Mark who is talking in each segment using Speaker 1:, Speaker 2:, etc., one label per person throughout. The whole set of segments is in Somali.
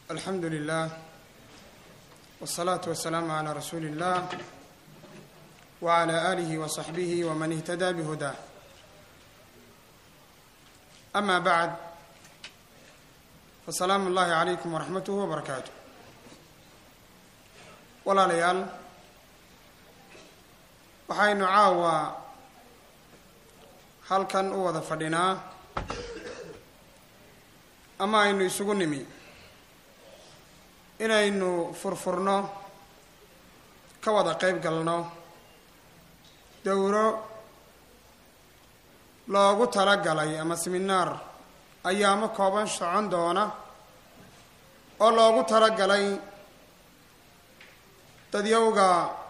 Speaker 1: alxamdu lilah wالsalaatu wasalaamu calaa rasuuli اllah wعalى alihi waصaxbihi wman ihtadaa bihudaa ama bacd fasalaamu اllahi calaykum waraxmatuh wbarakaatu walaalayaal waxaynu caawa halkan u wada fadhinaa ama aynu isugu nimi inaynu furfurno ka wada qeyb galno dowro loogu talagalay ama seminaar ayaamo kooban socon doona oo loogu talagalay dadyowga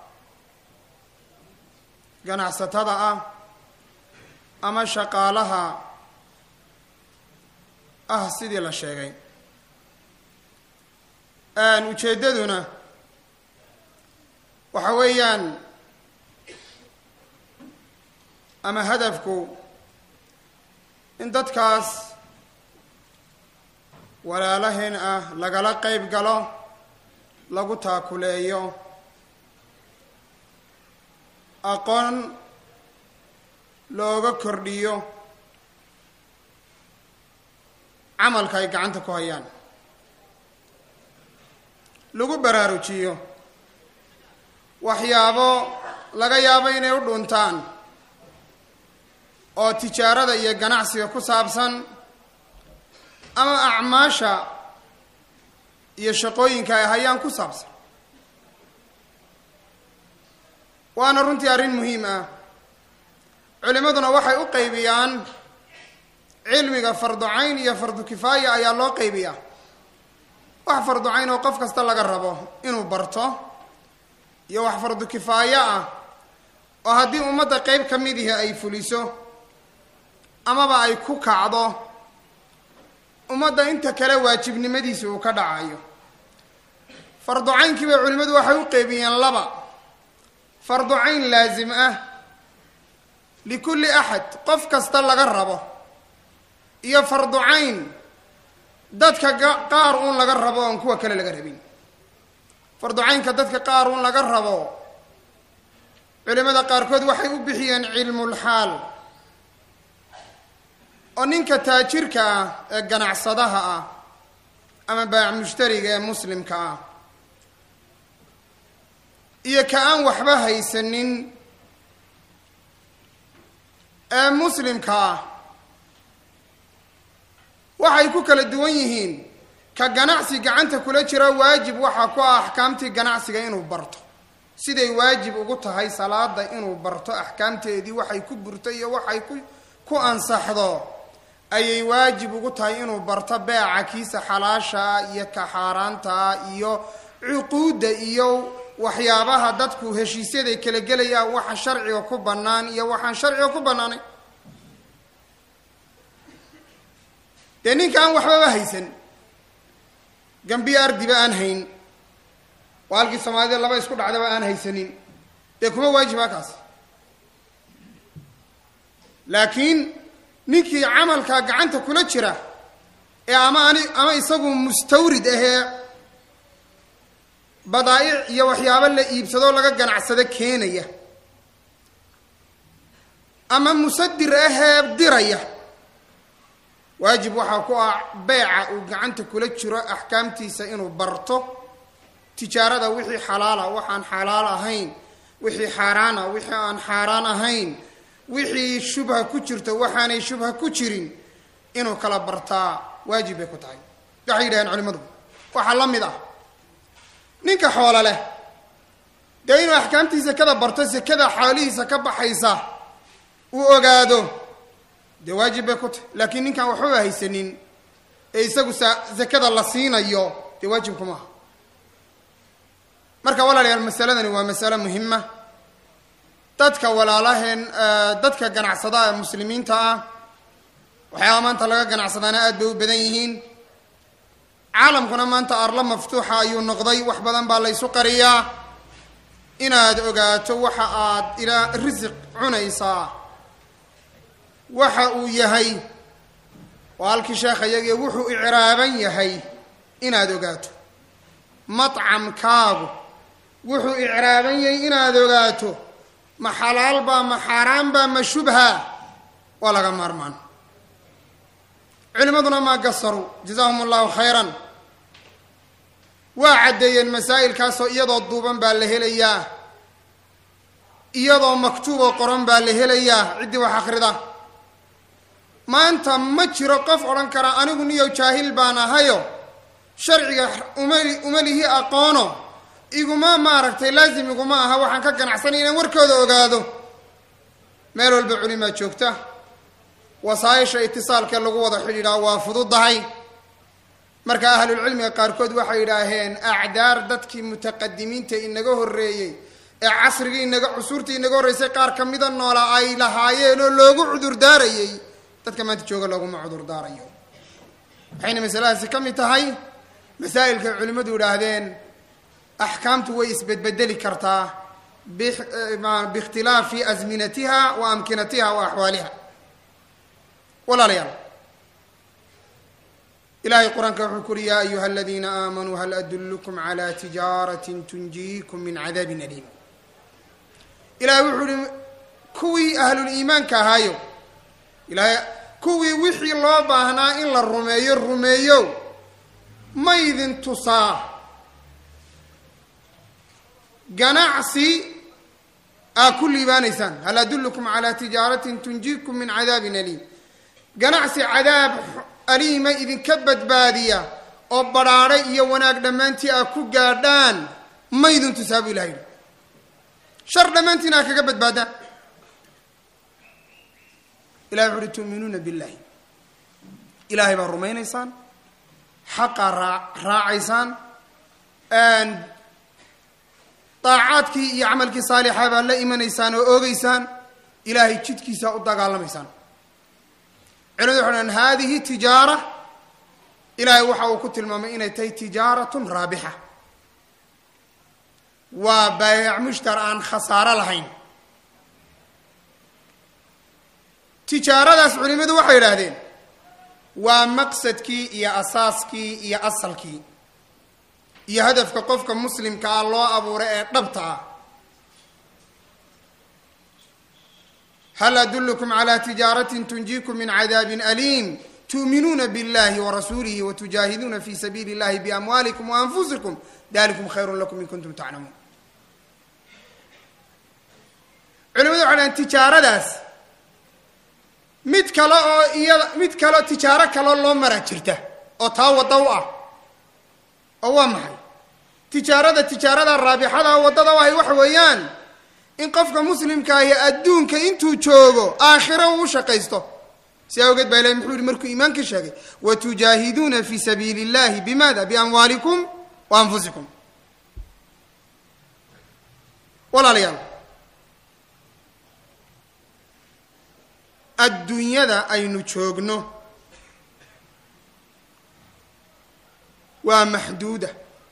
Speaker 1: ganacsatada ah ama shaqaalaha ah sidii la sheegay ujeeddaduna waxa weeyaan ama hadafku in dadkaas walaalaheen ah lagala qeyb galo lagu taakuleeyo aqoon looga kordhiyo camalka ay gacanta ku hayaan lagu baraarujiyo waxyaabo laga yaabo inay u dhuntaan oo tijaarada iyo ganacsiga ku saabsan ama acmaasha iyo shaqooyinka ay hayaan ku saabsan waana runtii arrin muhiim ah culimmaduna waxay u qaybiyaan cilmiga fardu cayn iyo fardu kifaaya ayaa loo qaybiyaa wax fardu cayn oo qof kasta laga rabo inuu barto iyo wax fardu kifaayo ah oo haddii ummadda qeyb ka mid ihi ay fuliso amaba ay ku kacdo ummadda inta kale waajibnimadiisa uu ka dhacayo fardu caynkii bay culimmadu waxay u qeybiyeen laba fardu cayn laasim ah likulli axad qof kasta laga rabo iyo fardu cayn dadka qaar uun laga rabo oon kuwa kale laga rabin fardu caynka dadka qaar uun laga rabo culimada qaarkood waxay u bixiyeen cilmulxaal oo ninka taajirka ah ee ganacsadaha ah ama baac mushtariga ee muslimka ah iyo ka aan waxba haysanin ee muslimka ah waxay ku kala duwan yihiin ka ganacsi gacanta kula jira waajib waxaa ku ah axkaamtii ganacsiga inuu barto siday waajib ugu tahay salaada inuu barto axkaamteedii waxay ku burto iyo waxay ku ku ansaxdo ayay waajib ugu tahay inuu barto beeca kiisa xalaashaa iyo ka xaaraantaa iyo cuquudda iyo waxyaabaha dadku heshiisyaday kala gelayaan waxa sharciga ku bannaan iyo waxaan sharciga ku bannaanayn dee ninka aan waxbaba haysan gambiyo ardiba aan hayn waa halkii soomaalida laba isku dhacdaba aan haysanin dee kuma waajiba kaas laakiin ninkii camalkaa gacanta kula jira ee ama ani ama isagu mustawrid ahee badaa'ic iyo waxyaabo la iibsadoo laga ganacsado keenaya ama musadir ahee diraya waajib waxaa ku ah beeca uu gacanta kula jiro axkaamtiisa inuu barto tijaarada wixii xalaala waxaan xalaal ahayn wixii xaaraana wixii aan xaaraan ahayn wixii shubha ku jirto waxaanay shubha ku jirin inuu kala bartaa waajib bay ku tahay waxay yidhaheen culimmadu waxaa la mid ah ninka xoolo leh dee inuu axkaamtii sekada barto sekada xoolihiisa ka baxaysa uu ogaado dee waajib bay ku tahay laakiin ninkaan waxbaba haysanin ee isagu sa sekada la siinayo dee waajibku maaha marka walaalayaal masaladani waa masalo muhima dadka walaalaheen dadka ganacsadaha ee muslimiinta ah waxyaaba maanta laga ganacsadaana aad bay u badan yihiin caalamkuna maanta arlo maftuuxa ayuu noqday wax badan baa la ysu qariyaa inaad ogaato waxa aad ilaa risiq cunaysaa waxa uu yahay waa halkii sheekha iyagii wuxuu icraaban yahay inaad ogaato matcamkaagu wuxuu icraaban yahay inaad ogaato ma xalaal baa ma xaaraan baa ma shubha waa laga maarmaan culimmaduna maa gasaruu jazaahum allahu khayran waa caddeeyeen masaa'ilkaasoo iyadoo duuban baa la helayaa iyadoo maktuuboo qoran baa la helayaa ciddii wax akhrida maanta ma jiro qof odhan kara anigu niyow jaahil baan ahayo sharciga umali umalihi aqoono iguma maaragtay laazim iguma aha waxaan ka ganacsanay inaan warkooda ogaado meel walba culimaa joogta wasaayisha itisaalkee lagu wada xidhiidhaa waa fududahay marka ahlulcilmiga qaarkood waxay yidhaaheen acdaar dadkii mutaqadimiinta inaga horreeyey ee casrigii inaga cusuurtii inaga horreysay qaar ka mida noola ay lahaayeen oo loogu cudurdaarayey dadka maanta jooga looguma cudurdaarayo waxayna masaladaasi ka mid tahay masaa'ilkay culimmadu yidhaahdeen axkaamtu way isbedbedeli kartaa biikhtilaafi asminatiha wa amkinatiha wa axwaaliha walaalayaal ilahay qur-aanka wuxuu ku uhi yaa ayuha aladiina aamanuu hal adullukum cala tijaaratin tunjiikum min cadaabin aliim ilahay wuxuu uhi kuwii ahluliimaanka ahaayo ilahay kuwii wixii loo baahnaa in la rumeeyo rumeeyo ma idin tusaa ganacsi aa ku liibaanaysaan hal adullukum calaa tijaaratin tunjiikum min cadaabin aliim ganacsi cadaab aliima idinka badbaadiya oo badhaadhay iyo wanaag dhammaantii aa ku gaadhaan ma idin tusaa buu ilaha yidhi shar dhammaantiin aa kaga badbaadaan ilahay wuxu uhi tu'minuuna billahi ilaahay baa rumaynaysaan xaqaa raa raacaysaan daacaadkii iyo camalkii saalixa baa la imanaysaan oo oogeysaan ilaahay jidkiisa u dagaalamaysaan culimadu waxay dhan haadihi tijaara ilaahay waxa uu ku tilmaamay inay tahay tijaaratun raabixa waa baayac mushtar aan khasaaro lahayn tijaaradaas culimadu waxay yidhaahdeen waa maqsadkii iyo asaaskii iyo asalkii iyo hadafka qofka muslimka ah loo abuuray ee dhabta ah hal adullukum calaa tijaaratin tunjiikum min cadaabin aliim tu'minuuna biاllahi warasuulihi watujaahiduuna fi sabiili اllahi biamwaalikum waanfusikum dalikum khayru lakum in kuntum taclamuun culimadu waxay dhahen tijaaradaas mid kale oo iyada mid kaleo tijaaro kaloo loo maraa jirta oo taa wadda u ah oo waa maxay tijaarada tijaarada raabixada waddada u ahay waxa weeyaan in qofka muslimka ahi adduunka intuu joogo aakhiro uu shaqaysto si awgeed baa ilahi muxuu yihi markuu iimaanka sheegay watujaahiduuna fi sabiili اllahi bimada biamwaalikum wa anfusikum walaalayaal adduunyada aynu joogno waa maxduuda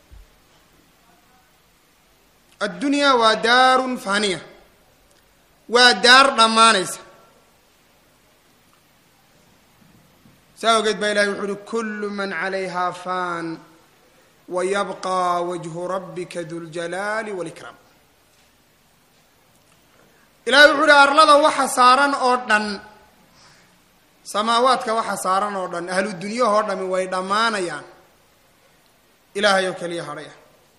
Speaker 1: addunyaa waa daarun faniya waa daar dhammaanaysa saa ogeed baa ilahay wuxu uhi kullu man calayhaa fan wa yabqى wajhu rabbika duljalaali wاlikraam ilahay wuxuu uhi arlada waxa saaran oo dhan samaawaadka waxa saaran oo dhan ahlu dunyahoo dhami way dhammaanayaan ilaahay oo keliya hadhaya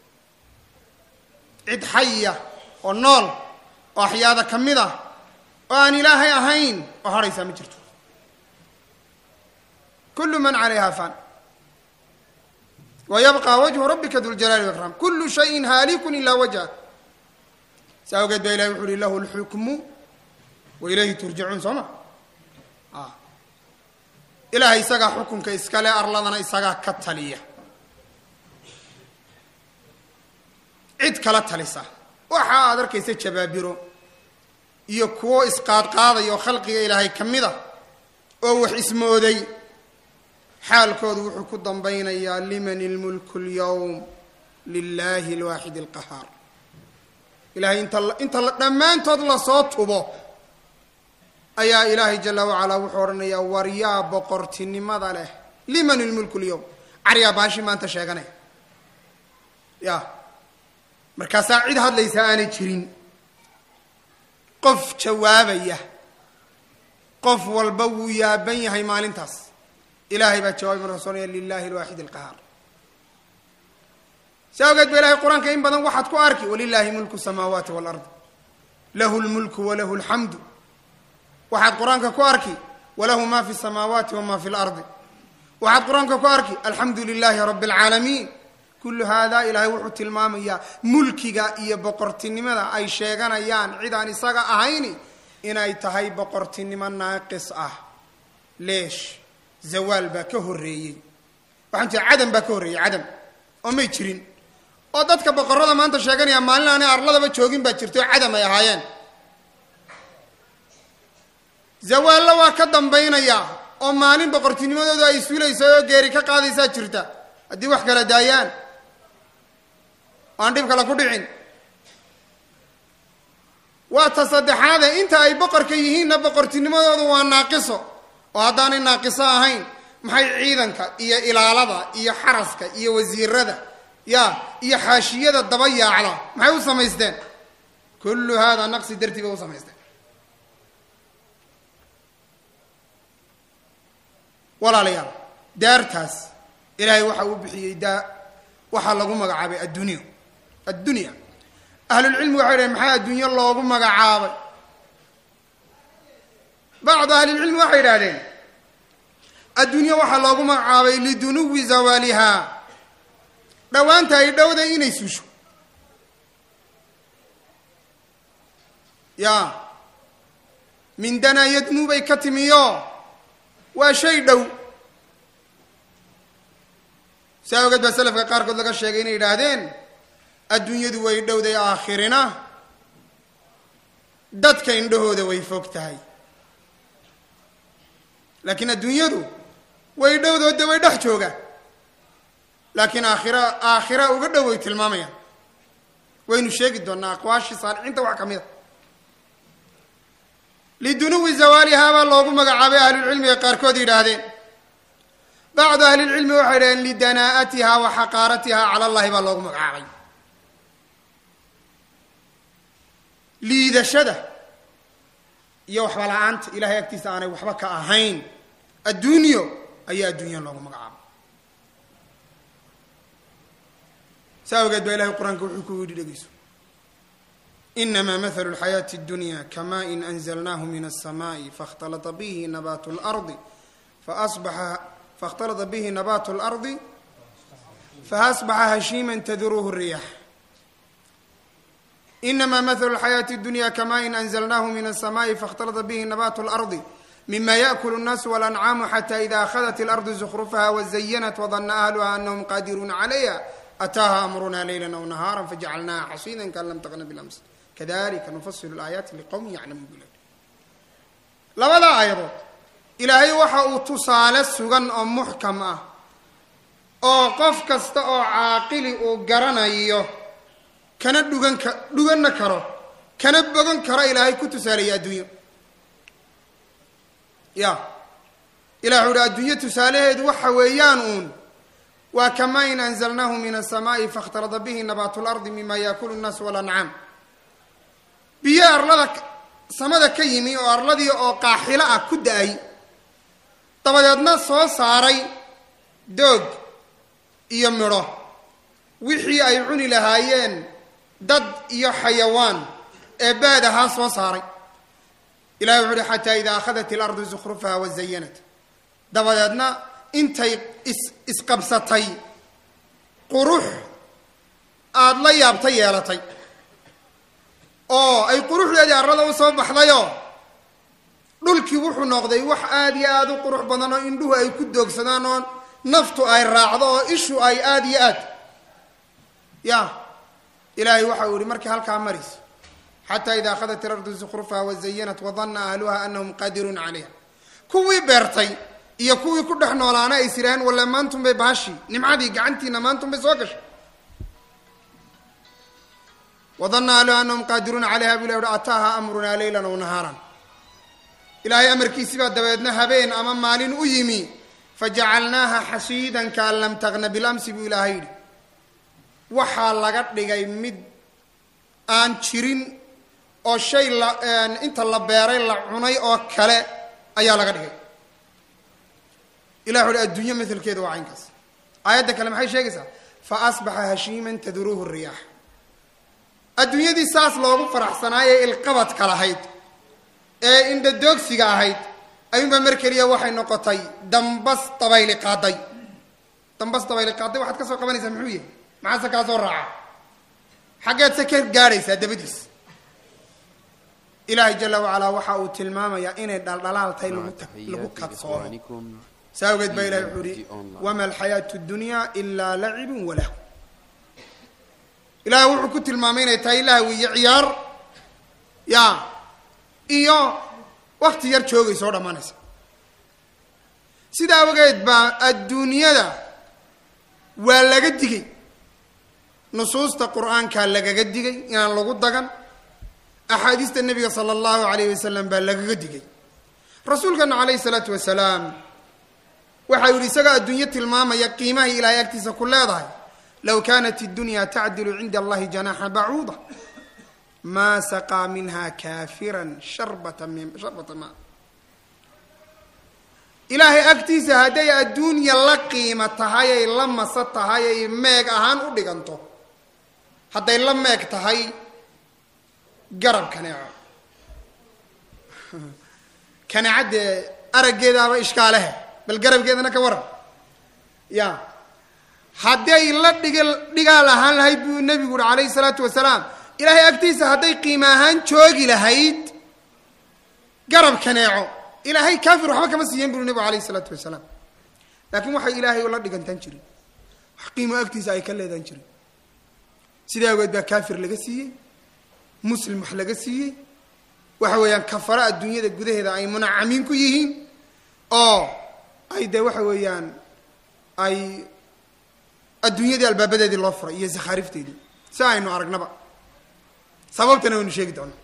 Speaker 1: cid xaya oo nool oo axyaada ka mid ah oo aan ilaahay ahayn oo hadhaysaa ma jirto kullu man calayha fan wa yabqa wajhu rabbika duljalaali wakraam kullu shayin haalikun ilaa wajha saa awgeed baa ilahi wuxu uhi lahu lxukmu wa ilayhi turjacuun soo ma ilaahay isagaa xukunka iskale arladana isagaa ka taliya cid kala talisa waxa aad arkaysa jabaabiro iyo kuwo isqaadqaadaya oo khalqiga ilaahay ka mid a oo wax ismooday xaalkoodu wuxuu ku dambaynayaa liman ilmulku lyawm lilahi alwaaxid alqahaar ilahay inta inta dhammaantood lasoo tubo ayaa ilaahay jala wacalaa wuxuu odhanayaa war yaa boqortinimada leh liman ilmulku lyawm cariyaa baashi maanta sheeganaya ya markaasaa cid hadlaysa aanay jirin qof jawaabaya qof walba wuu yaaban yahay maalintaas ilaahay baa jawaabay markaa soonaya lilahi alwaaxid alqahaar si awgeed ba ilahay qur-aanka in badan waxaad ku arki walilahi mulku samaawaati walard lahu lmulku walahu alxamdu waxaad qur-aanka ku arki walahu ma fi samaawaati wama fi lardi waxaad qur-aanka ku arki alxamdu lilahi rabi alcaalamiin kullu haadaa ilaahay wuxuu tilmaamayaa mulkiga iyo boqortinimada ay sheeganayaan cid aan isaga ahayni inay tahay boqortinimo naaqis ah leesh zawaal baa ka horreeyey waxaan jira cadam baa ka horreeyey cadam oo may jirin oo dadka boqorada maanta sheeganaya maalin aanay arladaba joogin baa jirta oo cadam ay ahaayeen zawaallo waa ka dambaynaya oo maalin boqortinimadooda ay suulaysa oo geeri ka qaadaysaa jirta haddii wax kala daayaan aan dhib kale ku dhicin waa ta saddexaade inta ay boqorka yihiinna boqortinimadoodu waa naaqiso oo haddaanay naaqiso ahayn maxay ciidanka iyo ilaalada iyo xaraska iyo wasiirada ya iyo xaashiyada daba yaacda maxay u samaysteen kullu haadaa naqsi dartii bay u samaysteen walaalayaal daartaas ilaahay waxa uu bixiyey daa waxaa lagu magacaabay addunya addunya ahlulcilmi waxay dhahen maxaa adduunyo loogu magacaabay bacdu ahlilcilmi waxay idhahdeen adduunyo waxaa loogu magacaabay lidunuwi zawaalihaa dhowaanta ay dhowday inay suusho ya min danaa yadnuu bay ka timiyo waa shay dhow saa ogeed baa selafka qaarkood laga sheegay inay yidhaahdeen adduunyadu way dhowday aakhirina dadka indhahooda way fog tahay laakiin adduunyadu way dhowdoode way dhex joogaan laakiin aakhira aakhira uga dhow way tilmaamayaan waynu sheegi doonaa aqwaashii saalixiinta wax ka mid a lidunuwi zawaalihaa baa loogu magacaabay ahlulcilmiga qaarkood yidhaahdeen bacdu ahlilcilmi waxay yidhahdeen lidanaa'atiha wa xaqaaratiha cala allahi baa loogu magacaabay liidashada iyo waxba la-aanta ilahay agtiisa aanay waxba ka ahayn adduunyo ayaa adduunya loogu magacaabay saa awgeed baa ilahay qur-aanka wuxuu ku yidhi dhegeyso inama mahalu lxayaati اdunya kamain anzalnahu min الsamaءi faاkhtalata bihi nabat اlardi faasbaxa faاkhtalata bihi nabat اlardi faasbaxa hashiima tadruhu الriyax inama mahalu lxayaati اdunya kamain anzalnahu min الsamaءi faاkhtalata bihi nabat اlardi mima yaأkul الnaas wاlancaamu xata ida ahadat اlardu zukrufaha wazayanat wadana ahluha anahum qadiruuna calayha ataaha amruna leyla aw nahaara fajacalnaha xasiida kaan lam taqna bilams kadalika nufasilu laayaati liqowmin yaclamuun bula labada aayadood ilaahay waxa uu tusaale sugan oo muxkam ah oo qof kasta oo caaqili uu garanayo kana dhugan ka dhuganna karo kana bogan karo ilaahay ku tusaaleeya adduunyo ya ilah wuxu uhi adduunyo tusaalaheedu waxa weeyaan uun waa kamain anzalnahu min asamaai faاkhtalada bihi nabaat lardi mima yaakulu الnaas walancaam biyo arlada samada ka yimi oo arladii oo qaaxilo ah ku da-ay dabadeedna soo saaray doog iyo midho wixii ay cuni lahaayeen dad iyo xayawaan ee baad ahaa soo saaray ilahi wuxu uhi xataa ida akhadat ilardu zukrufaha wazayanat dabadeedna intay is isqabsatay qurux aada la yaabta yeelatay oo ay quruxdeedii arlada u soo baxdayoo dhulkii wuxuu noqday wax aada iyo aada u qurux badan oo indhuhu ay ku doogsadaan oo naftu ay raacdo oo ishu ay aada iyo aad ya ilaahay waxa uu yihi markii halkaa marayso xataa ida akhadat ilardu zukrufaha wazayanat wadana ahluha anahum qaadiruuna calayha kuwii beertay iyo kuwii ku dhex noolaana ay siraahan walle maantun bay baashii nimcadii gacantiina maantun bay soo gashay wadana ahluha anahum qaadiruuna calayha bu ilah uhi ataaha amrunaa leylan aw nahaaran ilaahay amarkiisii baa dabeedna habeen ama maalin u yimi fajacalnaaha xasiidan kaan lam taqna bilamsi buu ilaahay yidhi waxaa laga dhigay mid aan jirin oo shay la inta la beeray la cunay oo kale ayaa laga dhigay ilah uhi adduunye maalkeeda waa caynkaas aayadda kale maxay sheegaysaa fa asbaxa hashiiman tadruuhu riyaax adduunyadii saas loogu faraxsanaayee ilqabadka lahayd ee indhadoogsiga ahayd ayuunbaa mar keliya waxay noqotay dambas dabayli qaaday dambas dabayli qaaday waxaad ka soo qabanaysaa muxuu yahay maxaase kaa soo raaca xaggeed se ka gaadhaysaa dabadiis ilaahay jala wacalaa waxa uu tilmaamayaa inay dhaldhalaal tahay lagu lagu kadsoomo saa awgeed baa ilahay wuxuu ihi wama alxayaatu dunya ilaa lacibun walahu ilahay wuxuu ku tilmaamay inay tahay lahwi iyo ciyaar ya iyo wakti yar joogay soo dhammaanaysa sida awgeed baa adduunyada waa laga digay nusuusta qur-aankaa lagaga digay inaan lagu dagan axaadiista nebiga sala allahu alayh wasalam baa lagaga digay rasuulkana calayhi salaatu wasalaam waxa uu yihi isagoo adduunyo tilmaamaya qiimahay ilaahay agtiisa ku leedahay low kaanat iddunya tacdilu cinda allahi janaxa bacuuda maa saqaa minha kaafiran sharbata min sharbata ma ilaahay agtiisa hadday adduunya la qiimo tahay ay la masa tahay ay meeg ahaan u dhiganto hadday la meeg tahay garab kaneeco kaneecadee araggeedaaba ishkaalehe bal garabkeedana ka waran ya hadday la dhig dhigaal ahaan lahayd buu nebigu uhi calayhi salaatu wasalaam ilaahay agtiisa hadday qiimo ahaan joogi lahayd garab kaneeco ilaahay kaafir waxba kama siiyeen buri nebigu alayhi salaatu wasalaam laakiin waxay ilaahay la dhigantaan jirin wax qiimo agtiisa ay ka leedaan jirin sidaa awgeed baa kaafir laga siiyey muslim wax laga siiyey waxa weeyaan kafara adduunyada gudaheeda ay munacamiin ku yihiin oo ay dee waxa weeyaan ay adduunyadii albaabadeedii loo furay iyo sakhaarifteedii si aynu aragnaba sababtana waynu sheegi doonaa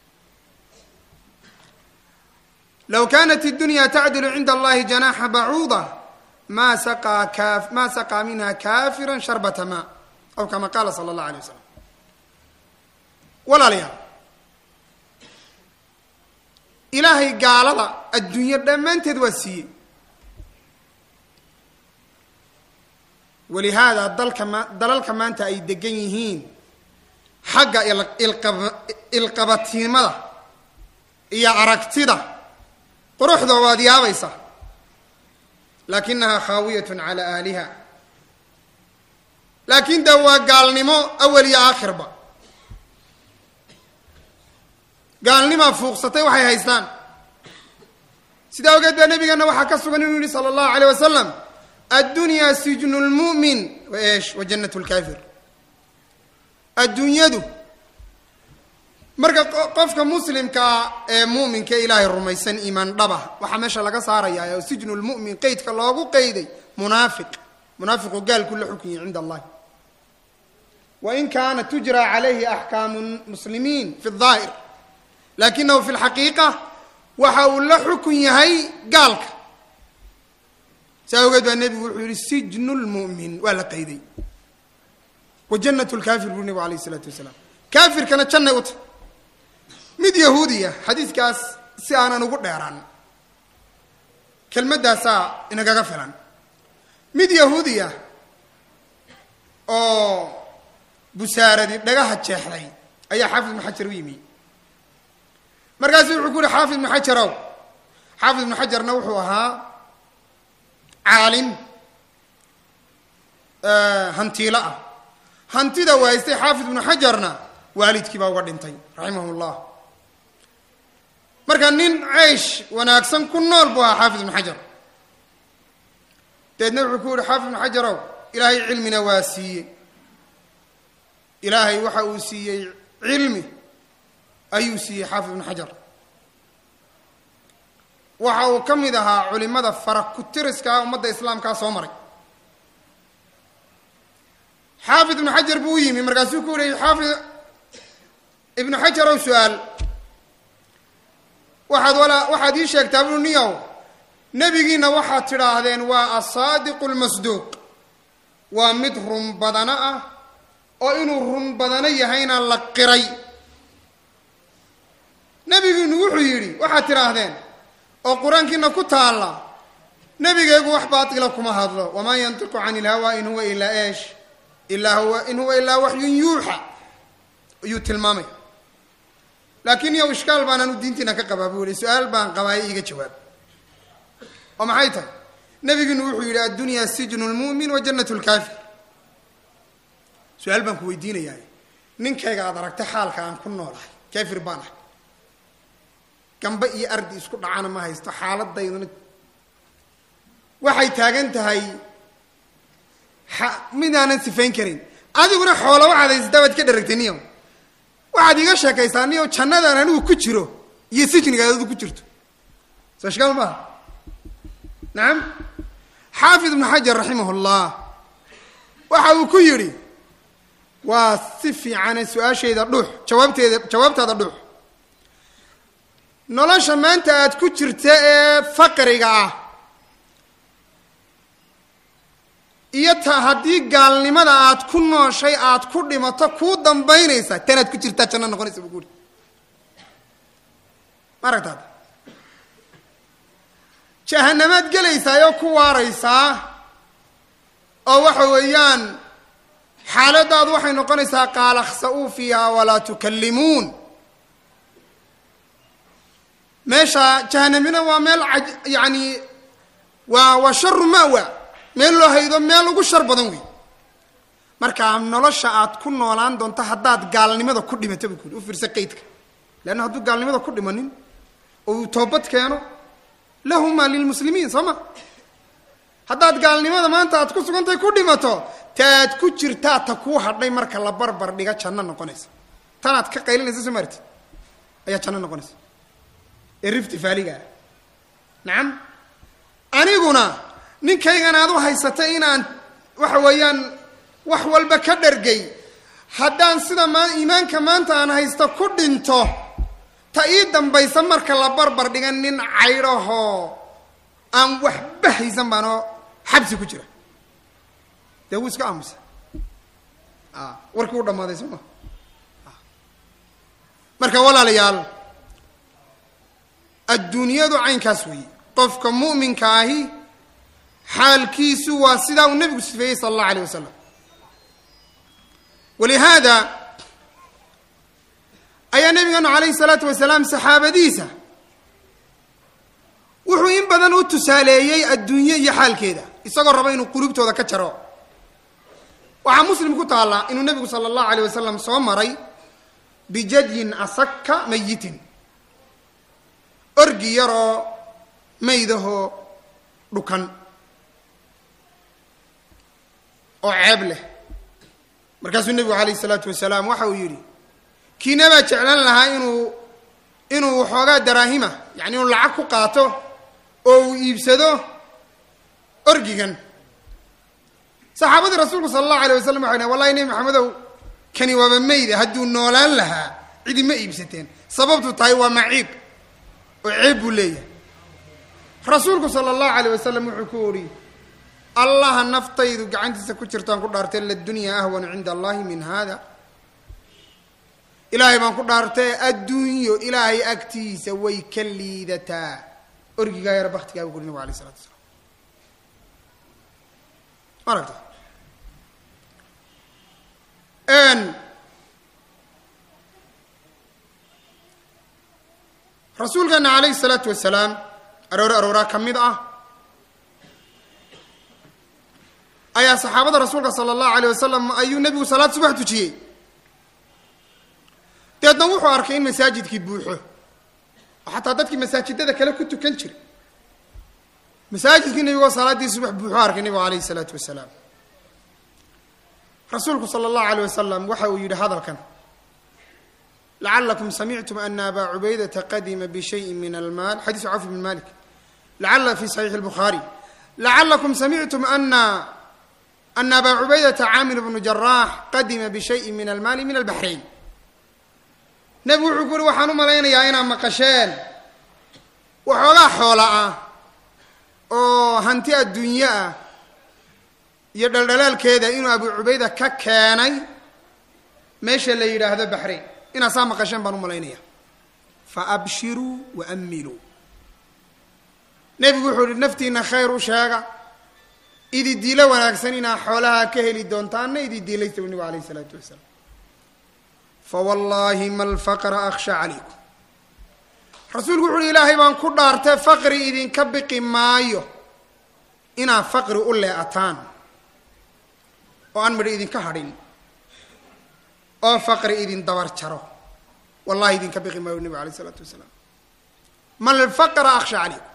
Speaker 1: low kaanat iddunya tacdilu cinda allahi janaxa bacuuda ma saqaa ka ma saqaa minha kafira sharbata ma aw kama qaala sala allahu alay wasalam walaalayaal ilaahay gaalada adduunyo dhammaanteed waa siiyey walihaada dalka ma dalalka maanta ay degan yihiin xagga ilqaba ilqabatinimada iyo aragtida quruxda waad yaabaysa laakinahaa khaawiyatun calaa ahliha laakiin de waa gaalnimo awal iyo aakhirba gaalnimaa fuuqsatay waxay haystaan sidaa ogeed baa nabigeena waxaa ka sugan inuu yihi sala allahu alayh wasalam addunyaa sijnu lmu'min wa eesh wa jannat lkaafir adduunyadu marka qofka muslimkaa ee mu'minka ilaahay rumaysan iimaan dhaba waxaa meesha laga saarayaa oo sijnu lmu'min qeydka loogu qeyday munaafiq munaafiqu gaalku la xukunyay cinda allahi wain kaana tujra calayhi axkaamu muslimiin fi daahir lakinahu fi lxaqiiqa waxa uu la xukun yahay gaalka saa ogeed baa nebigu wuxuu yihi sijnu lmu'min waa la qayday wa jannat lkaafir buu nebigu alayh isalaatu wasalaam kaafirkana jannay u tahy mid yahuudiya xadiiskaas si aanan ugu dheeraan kelmaddaasaa inagaga filan mid yahuudiya oo busaaradii dhagaha jeexday ayaa xaafid ibnu xajar u yimi markaasu wuxuu ku yuhi xaafid ibnu xajarow xaafid ibnu xajarna wuxuu ahaa caalim hantiilo ah hantida waaystay xaafid ibnu xajarna waalidkii baa uga dhintay raximah llah marka nin ceysh wanaagsan ku nool buu ahaa xaafid ibnu xajar dabeedna wuxuu ku yihi xaafid ibnu xajarow ilaahay cilmina waa siiyey ilaahay waxa uu siiyey cilmi ayuu siiyey xaafid ibnu xajar waxa uu ka mid ahaa culimada fara ku-tiriskaa ummadda islaamkaa soo maray xaafid ibnu xajar buu u yimi markaasuu ku yihi xaafid ibnu xajarow su-aal waxaad walaa waxaad ii sheegtaa buu niyow nebigiina waxaad tidhaahdeen waa asaadiqu lmasduuq waa mid run badano ah oo inuu run badano yahayna la qiray nebigiinu wuxuu yidhi waxaad tidhaahdeen oo qur-aankiina ku taalla nebigeegu wax baatila kuma hadlo wamaa yantiqu cani ilhawa in huwa ilaa eesh ilaa huwa in huwa ilaa waxyun yuuxa ayuu tilmaamay laakiin yow ishkaal baanaan u diintiina ka qabaa buu yihi su-aal baan qabaaye iiga jawaab oo maxay tahay nebigiinu wuxuu yidhi addunyaa sijnu lmu'min wa jannat lkaafir su-aal baan ku weydiinayaa ninkayga aad aragtay xaalka aan ku noolahay kaafir baan ahay gambe iyo ardi isku dhacana ma haysto xaaladayduna waxay taagan tahay midaanan sifayn karin adiguna xoola waxaad haysataa baad ka dharagtay niyow waxaad iiga sheekaysaa niyow jannadaan anigu ku jiro iyo sijnigaad adigu ku jirto soo shkaal maaha nacam xaafid ibnu xajar raximah llah waxa uu ku yidhi waa si fiicane su-aashayda dhux jawaabteeda jawaabtaada dhux nolosha maanta aad ku jirta ee faqriga ah iyo ta haddii gaalnimada aad ku nooshay aad ku dhimato kuu dambaynaysa tanaad ku jirtaa janno noqonaysa buu kuuri ma aragtaad jahanamaad gelaysaayoo ku waaraysaa oo waxa weeyaan xaaladaadu waxay noqonaysaa qaala khsa-uu fiiha walaa tukallimuun meesha jahanamina waa meel a yani waa waa sharu mawa meel loo haydo meel ugu shar badan wey marka nolosha aad ku noolaan doonto haddaad gaalnimada ku dhimato buu ku yidhi u fiirsa qaydka leanna hadduu gaalnimada ku dhimanin oo uu toobad keeno lahuma lilmuslimiin soo ma haddaad gaalnimada maanta aad ku sugantahay ku dhimato taad ku jirtaa ta kuu hadhay marka la barbar dhiga janno noqonaysa tanaad ka qaylinaysa soo maartid ayaa janno noqonaysa ee rifti faaligaa nacam aniguna ninkaygan aad u haysatay inaan waxa weeyaan wax walba ka dhargay haddaan sida maa iimaanka maanta aan haysto ku dhinto ta ii dambaysa marka la barbar dhigan nin caydhahoo aan waxba haysan baanoo xabsi ku jira dee wuu iska aamusa warkii u dhammaaday soo ma marka walaalayaal adduunyadu caynkaas weeye qofka mu'minka ahi xaalkiisu waa sidaa uu nebigu sifeeyey sala allahu alayh wasalam walihaada ayaa nebigeenu calayhi salaatu wasalaam saxaabadiisa wuxuu in badan u tusaaleeyey adduunye iyo xaalkeeda isagoo raba inuu qulubtooda ka jaro waxaa muslim ku taalla inuu nebigu sala allahu alayh wasalam soo maray bijadyin asaka mayitin orgi yaroo maydahoo dhukan oo ceeb leh markaasuu nebigu calayhi salaatu wasalaam waxa uu yidhi kiina baa jeclan lahaa inuu inuu waxoogaa daraahima yani inuu lacag ku qaato oo uu iibsado orgigan saxaabadii rasuulku sala allahu alayh wasalam waxay dhahen wallahi nebi maxamedow kani waaba meyda hadduu noolaan lahaa cidi ma iibsateen sababtu tahay waa maciib oo ceeb buu leeyahay rasuulku sala allahu alayh wasalam wuxuu ku uhi allaha naftaydu gacantiisa ku jirtaan ku dhaartay ladunyaa ahwanu cinda allahi min hada ilaahay baan ku dhaartay adduunyo ilaahay agtiisa way ka liidataa orgigaa yara baktigaa buu kuri nabig alay isalatu wasalaam ma aragta rasuulkeena calayhi salaatu wasalaam aroore arooraa ka mid ah ayaa saxaabada rasuulka sala allahu alayh wasalam ayuu nebigu salaad subax tujiyey deedna wuxuu arkay in masaajidkii buuxo oo xataa dadkii masaajidada kale ku tukan jiray masaajidkii nebigoo salaaddii subax buuxu arkay nebigu alayhi salaatu wasalaam rasuulku sala allahu alayh wasalam waxa uu yidhi hadalkan lacalakum samictum ana aba cubaydata qadima bishayin min almaal xadiisu cawf bn malik lacala fi saxiixi lbukhaari lacalakum samictum ana ana aba cubaydata caamir bnu jaraax qadima bishayin min almaali min albaxrayn nebigu wuxuu ku uhi waxaan u malaynayaa inaad maqasheen waxoogaa xoola ah oo hanti adduunyo ah iyo dhaldhalaalkeeda inuu abu cubayda ka keenay meesha la yidhaahdo baxrayn inaa saa maqasheen baan u malaynaya fa abshiruu wa amiluu nebigu wuxuu ihi naftiina khayr u sheega idi diilo wanaagsan inaa xoolaha ka heli doontaanna idi diilaysta bu nebigu alayh isalaatu wasalaam fa wallaahi ma alfaqra akhsha calaykum rasuulku wuxu uhi ilaahay baan ku dhaartay faqri idinka biqi maayo inaa faqri u lee'ataan oo aan midho idinka hadhin oo faqri idin dabar jaro wallahi idinka biqi maayo nebigu alayh isalaatu wasalaam ma alfaqra akhsha calaykum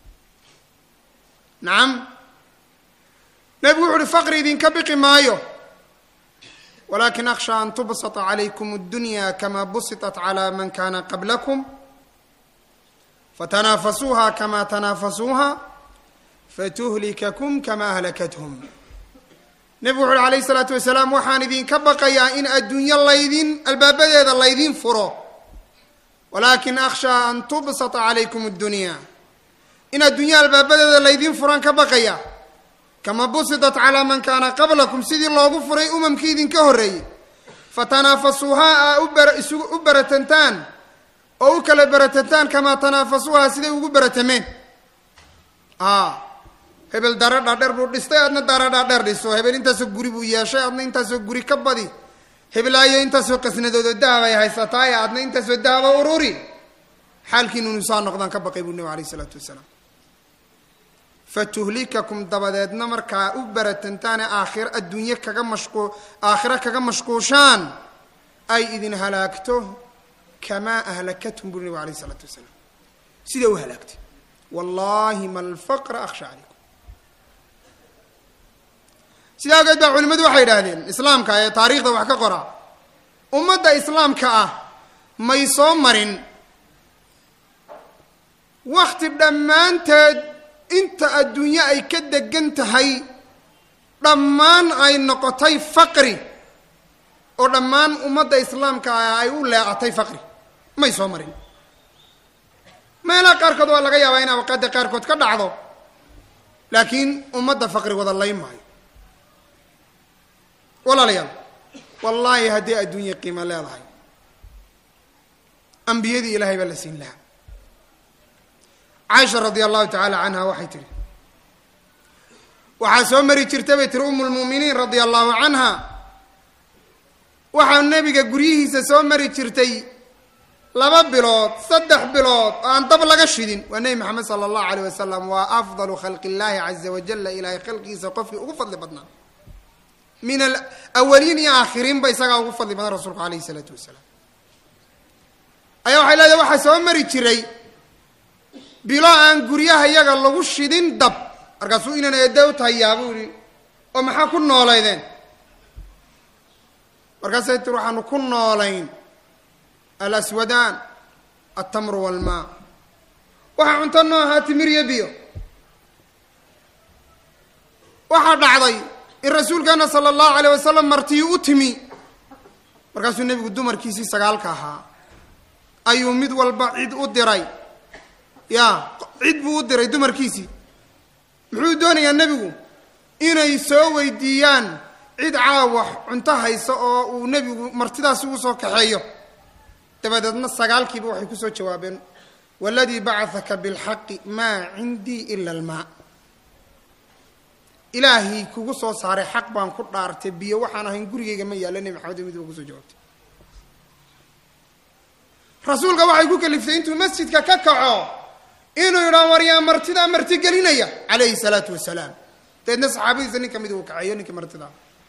Speaker 1: nacam nebigu wuxu uhi faqri idinka biqi maayo walakin akhsha an tubsata calaykum addunya kama busitat cala man kana qablakum fatanaafasuuha kama tanaafasuuha fatuhlikakum kama ahlakathum nebigu wuxu uhi alayh isalaatu wasalaam waxaan idinka baqayaa in adduunyo laydin albaabadeeda laydin furo walakin akhsha an tubsata calaykum addunya in adduunya albaabadeeda laydin furan ka baqaya kama busidat calaa man kaana qablakum sidii loogu furay umamkii idinka horreeyey fatanaafasuuhaa aa ubaraisu u baratantaan oo u kala baratantaan kamaa tanaafasuuhaa siday ugu baratameen a hebel dara dhaadheer buu dhistay adna dara dhaadheer dhiso hebel intaasoo guri buu yeeshay adna intaasoo guri ka badi hebelaayo intaasoo qasnadoodoo dahab ay haysataay adna intaasoo dahaba ururi xaalkiinunu saa noqdaan ka baqay buu nebigu alayh isalaatu wasalaam fatuhlikakum dabadeedna markaa u baratantaane aakhiro adduunye kaga mashquu aakhiro kaga mashquushaan ay idin halaagto kamaa ahlakathum buri nebigu alayh isalaatu wasalaam sida u halaagtay wallahi ma alfaqra akhsha calaykum sidaa awgeed baa culimmadu waxay yidhaahdeen islaamka ee taariikhda wax ka qora ummadda islaamka ah may soo marin wakti dhammaanteed inta adduunye ay ka degan tahay dhammaan ay noqotay faqri oo dhammaan ummadda islaamka ah ay u leeqatay faqri may soo marin meelaha qaarkood waa laga yaabaa in awqaadda qaarkood ka dhacdo laakiin ummadda faqri wada lay maayo walaalayaal wallaahi haddii adduunye qiimo leedahay ambiyadii ilaahay baa la siin lahaa caaisha radia allahu tacaala canha waxay tihi waxaa soo mari jirta bay tiri umu lmu'miniin radia allahu canha waxaa nebiga guryihiisa soo mari jirtay laba bilood saddex bilood oo aan dab laga shidin waa nebi maxamed sala allahu alayh wasalam waa afdalu khalqi illaahi caza wajala ilaahay khalqigiisa qofkii ugu fadli badnaa min alawaliin iyo aakhiriinba isagaa ugu fadli badan rasuulku alayhi isalaatu wasalaam ayaa waxay leedahay waxaa soo mari jiray bilo aan guryaha yaga lagu shidin dab markaasuu inan eedaw tahayaa buu yihi oo maxaa ku noolaydeen markaasay tir waxaanu ku noolayn alaswadaan altamru walmaa waxaa cunto noo ahaa timir iyo biyo waxaa dhacday in rasuulkeena sala allahu alayh wasalam martiyu u timi markaasuu nebigu dumarkiisii sagaalka ahaa ayuu mid walba cid u diray ya cid buu u diray dumarkiisii muxuu doonayaa nebigu inay soo weydiiyaan cid caawax cunto haysa oo uu nebigu martidaasi ugu soo kaxeeyo dabadeedna sagaalkiiba waxay kusoo jawaabeen waladii bacahaka bilxaqi maa cindii ila almaa ilaahay kugu soo saaray xaq baan ku dhaartay biyo waxaan ahayn gurigayga ma yaalla nebi maxamed mid ba kusoo jawaabtay rasuulka waxay ku kaliftay intuu masjidka ka kaco inuu yidhaa waryaa martidaa marti gelinaya calayhi salaatu wasalaam dabeedna saxaabadiisa nin kamid uu kaceeyo ninkii martida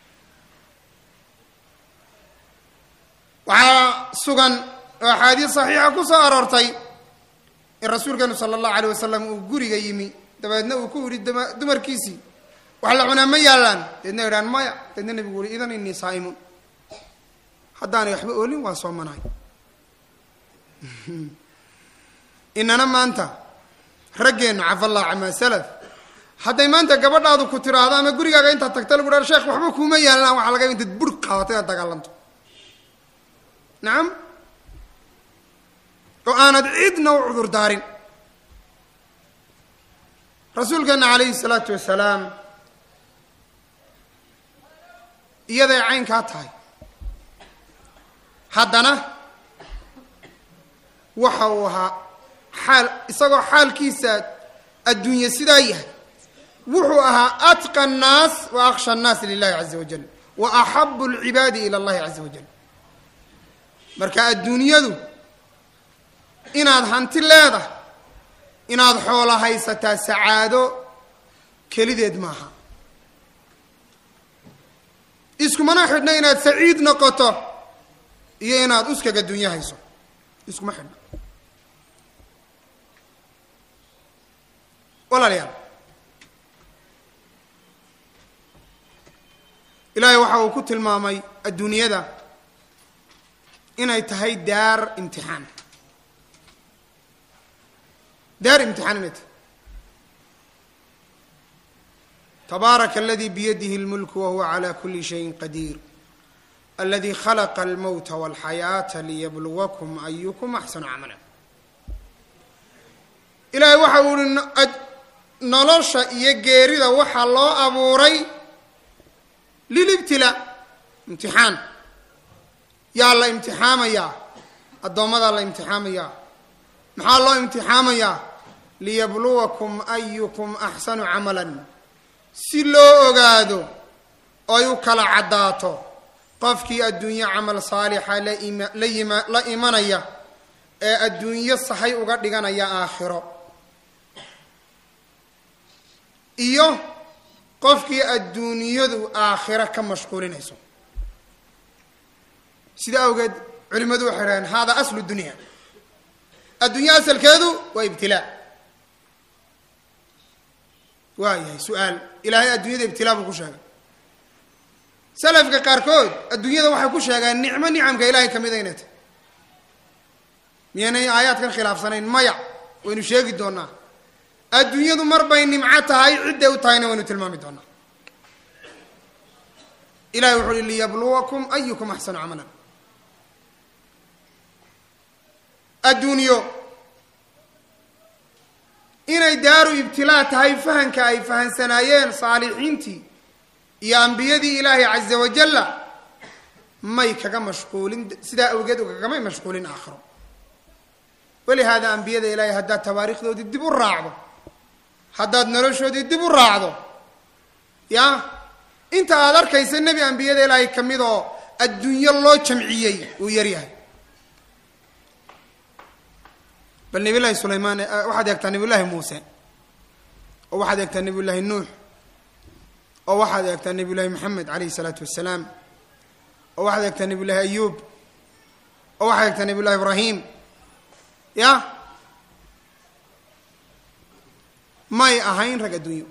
Speaker 1: waxaa sugan oo axaadiis saxiixa ku soo aroortay in rasuulkeenu sala allahu alayh wasalam uu guriga yimi dabeedna uu ku yidhi dumarkiisii wax la cunaa ma yaallaan dabeedna yidhaan maya dabeedna nebigu uhi idan inii saa'imun haddaanay waxba oolin waa soomanahay inana maanta raggeennu cafallah camaa salaf hadday maanta gabadhaadu ku tiraahdo ama gurigaaga intaad tagta lagu dhaha sheekh waxba kuuma yaallaan waxaa laga intaad bur qaadato inaad dagaalanto nacam oo aanad cidna u cudur daarin rasuulkeena calayhi salaatu wasalaam iyaday caynkaa tahay haddana waxa uu ahaa xaal isagoo xaalkiisa adduunye sidaa yahay wuxuu ahaa atqa annaas wa akhsha annaas lilahi caza wajal wa axabu alcibaadi ila allahi caza wajal marka adduunyadu inaad hanti leedahay inaad xoolo haysataa sacaado kelideed maaha iskumana xidhna inaad saciid noqoto iyo inaad uskaga dunyo hayso iskuma xidhna walaalayaal ilaahay waxa uu ku tilmaamay adduunyada inay tahay daar imtixaan daar imtixaan inay tahay tabaaraka aladi biyadihi اlmulk wahuwa calى kuli shayin qadiir aladi khalaqa almowta walxayaata liyabluwakum ayukum axsanu camala ilaahay waxa uu ihi nolosha iyo geerida waxaa loo abuuray lilibtilaa imtixaan yaa la imtixaamayaa addoommadaa la imtixaamayaa maxaa loo imtixaamayaa liyabluwakum ayukum axsanu camalan si loo ogaado oo ay u kala caddaato qofkii adduunyo camal saalixa la ima la yima la imanaya ee adduunyo sahay uga dhiganaya aakhiro iyo qofkii adduunyadu aakhiro ka mashquulinayso sida awgeed culimmadu waxay dhaheen hada aslu dunya adduunyo asalkeedu waa ibtilaa waa yahay su-aal ilaahay adduunyada ibtilaa buu ku sheegay salafka qaarkood adduunyada waxay ku sheegaan nicmo nicamka ilaahay ka mida inay tahy miyaynay aayaadkan khilaafsanayn maya waynu sheegi doonaa adduunyadu mar bay nimco tahay cidday u tahayna waynu tilmaami doonaa ilahay wuxu uhi liyabluwakum ayukum axsanu camalan adduunyo inay daaru ibtilaa tahay fahanka ay fahansanaayeen saalixiintii iyo ambiyadii ilaahay caza wajalla may kaga mashquulin sidaa awgeed kagamay mashquulin aakhiro walihaada ambiyada ilaahay haddaad tawaariikhdoodii dib u raacdo haddaad noloshoodii dib u raacdo ya inta aada arkaysa nebi ambiyada ilaahay ka mid oo adduunyo loo jamciyey uu yaryahay bal nabiy llahi sulaymaan waxaad eegtaa nabiy llaahi muuse oo waxaad eegtaa nabiy llaahi nuux oo waxaad eegtaa nabiy llaahi maxamed calayhi isalaatu wassalaam oo waxaad eegtaa nabiy llaahi ayuub oo waxaad eegtaa nabiy llahi ibraahim ya may ahayn rag adduunyo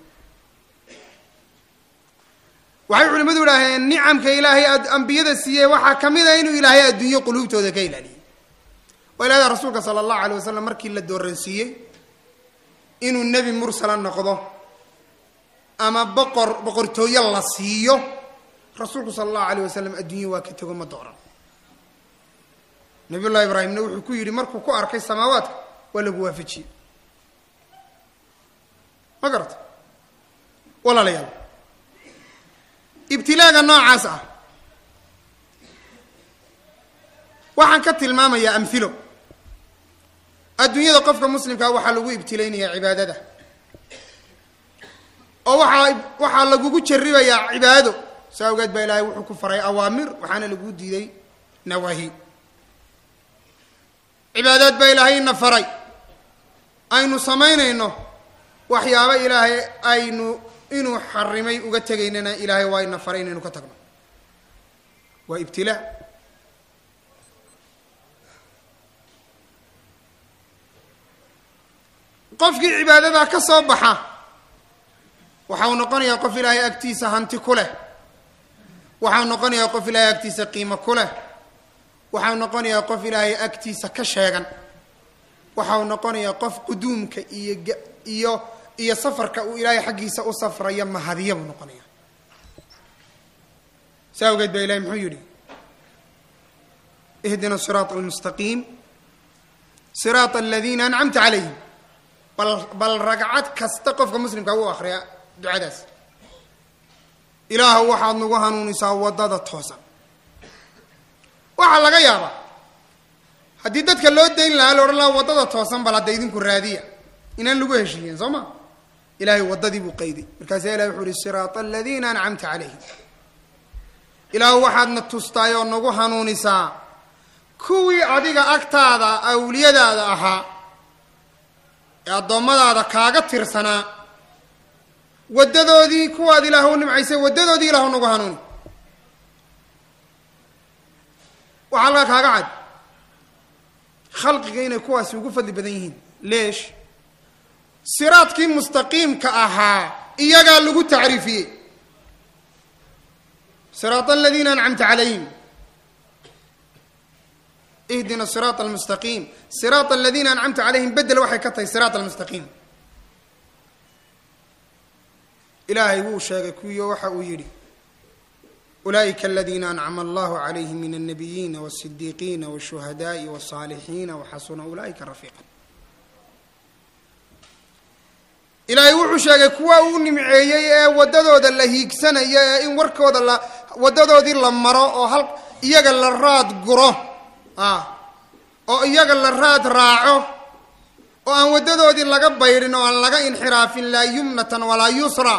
Speaker 1: waxay culimmadu idhaaheen nicamka ilaahay ambiyada siiyey waxaa ka mid a inuu ilaahay adduunyo quluubtooda ka ilaaliyey waa ilahda rasuulka sala allahu alay wasalam markii la dooransiiyey inuu nebi mursala noqdo ama boqor boqortooyo la siiyo rasuulku sala allahu alayh wasalam adduunyo waa ka tego ma dooran nabiy llahi ibraahimna wuxuu ku yidhi markuu ku arkay samaawaadka waa lagu waafajiyey ma garata walaalayaal ibtilaaga noocaas ah waxaan ka tilmaamayaa amhilo adduunyada qofka muslimkaa waxaa lagu ibtilaynayaa cibaadada oo waxaa waxaa lagugu jarribayaa cibaado saa awgeed baa ilaahay wuxuu ku faray awaamir waxaana lagu diiday nawaahi cibaadaad baa ilaahay ina faray aynu samaynayno waxyaaba ilaahay aynu inuu xarimay uga tegaynana ilaahay waa ina faray inaynu ka tagno waa ibtilaa qofkii cibaadadaa ka soo baxa waxa uu noqonayaa qof ilaahay agtiisa hanti ku leh waxau noqonayaa qof ilaahay agtiisa qiimo ku leh waxau noqonayaa qof ilaahay agtiisa ka sheegan waxau noqonayaa qof quduumka iyo iyo iyo safarka uu ilaahay xaggiisa u safraya mahadiya buu noqonaya saa awgeed baa ilahay muxuu yidhi ihdina siraata almustaqiim siraata aladiina ancamta calayhim bal bal ragcad kasta qofka muslimka u akriya ducadaas ilaahu waxaad nagu hanuunisaa waddada toosan waxaa laga yaabaa haddii dadka loo dayn lahaa la odhan lahaa waddada toosan bal hadda idinku raadiya inaan lagu heshiiyeen soo ma ilahay waddadii buu qayday markaasaa ilahi wuxu uhi siraata aladiina ancamta calayhim ilaahu waxaadna tustaay oo nagu hanuunisaa kuwii adiga agtaada awliyadaada ahaa ee addoommadaada kaaga tirsanaa waddadoodii kuwaad ilaah u nimcaysay waddadoodii ilahu nagu hanuuni waxaa alkaa kaaga cad khalqiga inay kuwaasi ugu fadli badan yihiin leesh siraadkii mustaqiimka ahaa iyagaa lagu tacriifiyey siraata aladiina ancamta calayhim ihdina siraata almustaqiim siraata aladiina ancamta calayhim bedel waxay ka tahay siraat almustaqiim ilaahay wuu sheegay kuwiio waxa uu yidhi ulaa'ika aladiina ancama allahu calayhim min alnabiyiina wasidiiqiina washuhadaai wasaalixiina waxasuna ulaa'ika rafiiqa ilaahay wuxuu sheegay kuwa uu nimceeyey ee waddadooda la hiigsanaya ee in warkooda la waddadoodii la maro oo hal iyaga la raad guro ah oo iyaga la raad raaco oo aan waddadoodii laga baydhin oo aan laga inxiraafin laa yumnatan walaa yusra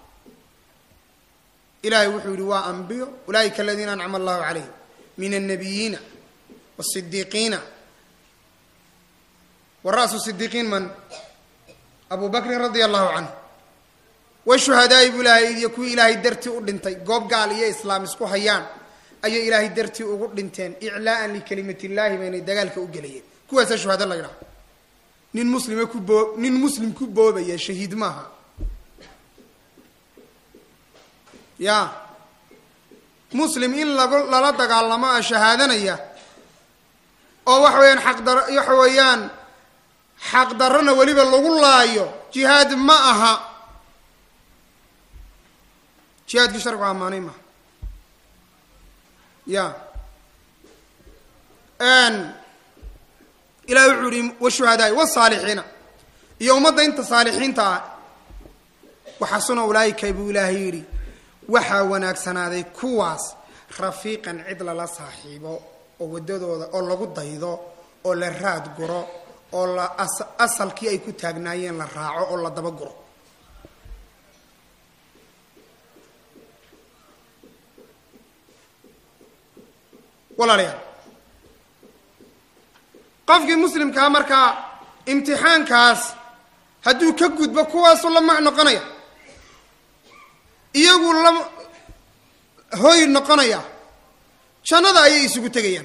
Speaker 1: ilahay wuxuu yihi waa ambiyo ulaa'ika aladiina ancama allahu calayhim min alnabiyiina wasidiiqiina wa ra'su sidiiqiin man abu bakrin radia allahu canhu washuhadaai buu ilaahay iyo kuwii ilaahay dartii u dhintay goob gaal iyo islaam isku hayaan ayay ilaahay dartii ugu dhinteen iclaa'an likalimat illaahi baynay dagaalka u gelayeen kuwaasaa shuhada la ydhaha nin muslime ku boo nin muslim ku boobaya shahiid maaha ya muslim in lagu lala dagaalamo a shahaadanaya oo waxa weeyaan xaqdar waxa weeyaan xaqdarrona weliba lagu laayo jihaad ma aha jihaadkii sharcigu ammaanay maha ya ilahi wuxuu yihi washuhadaai wasaalixiina iyo ummadda inta saalixiinta ah waxasuna ulaa'ika buu ilaahay yidhi waxaa wanaagsanaaday kuwaas rafiiqan cid lala saaxiibo oo waddadooda oo lagu daydo oo la raad guro oo la asalkii ay ku taagnaayeen la raaco oo la daba guro walaalayaal qofkii muslimkaa markaa imtixaankaas hadduu ka gudbo kuwaasuu la mac noqonaya iyagu la hoy noqonaya jannada ayay isugu tegayaan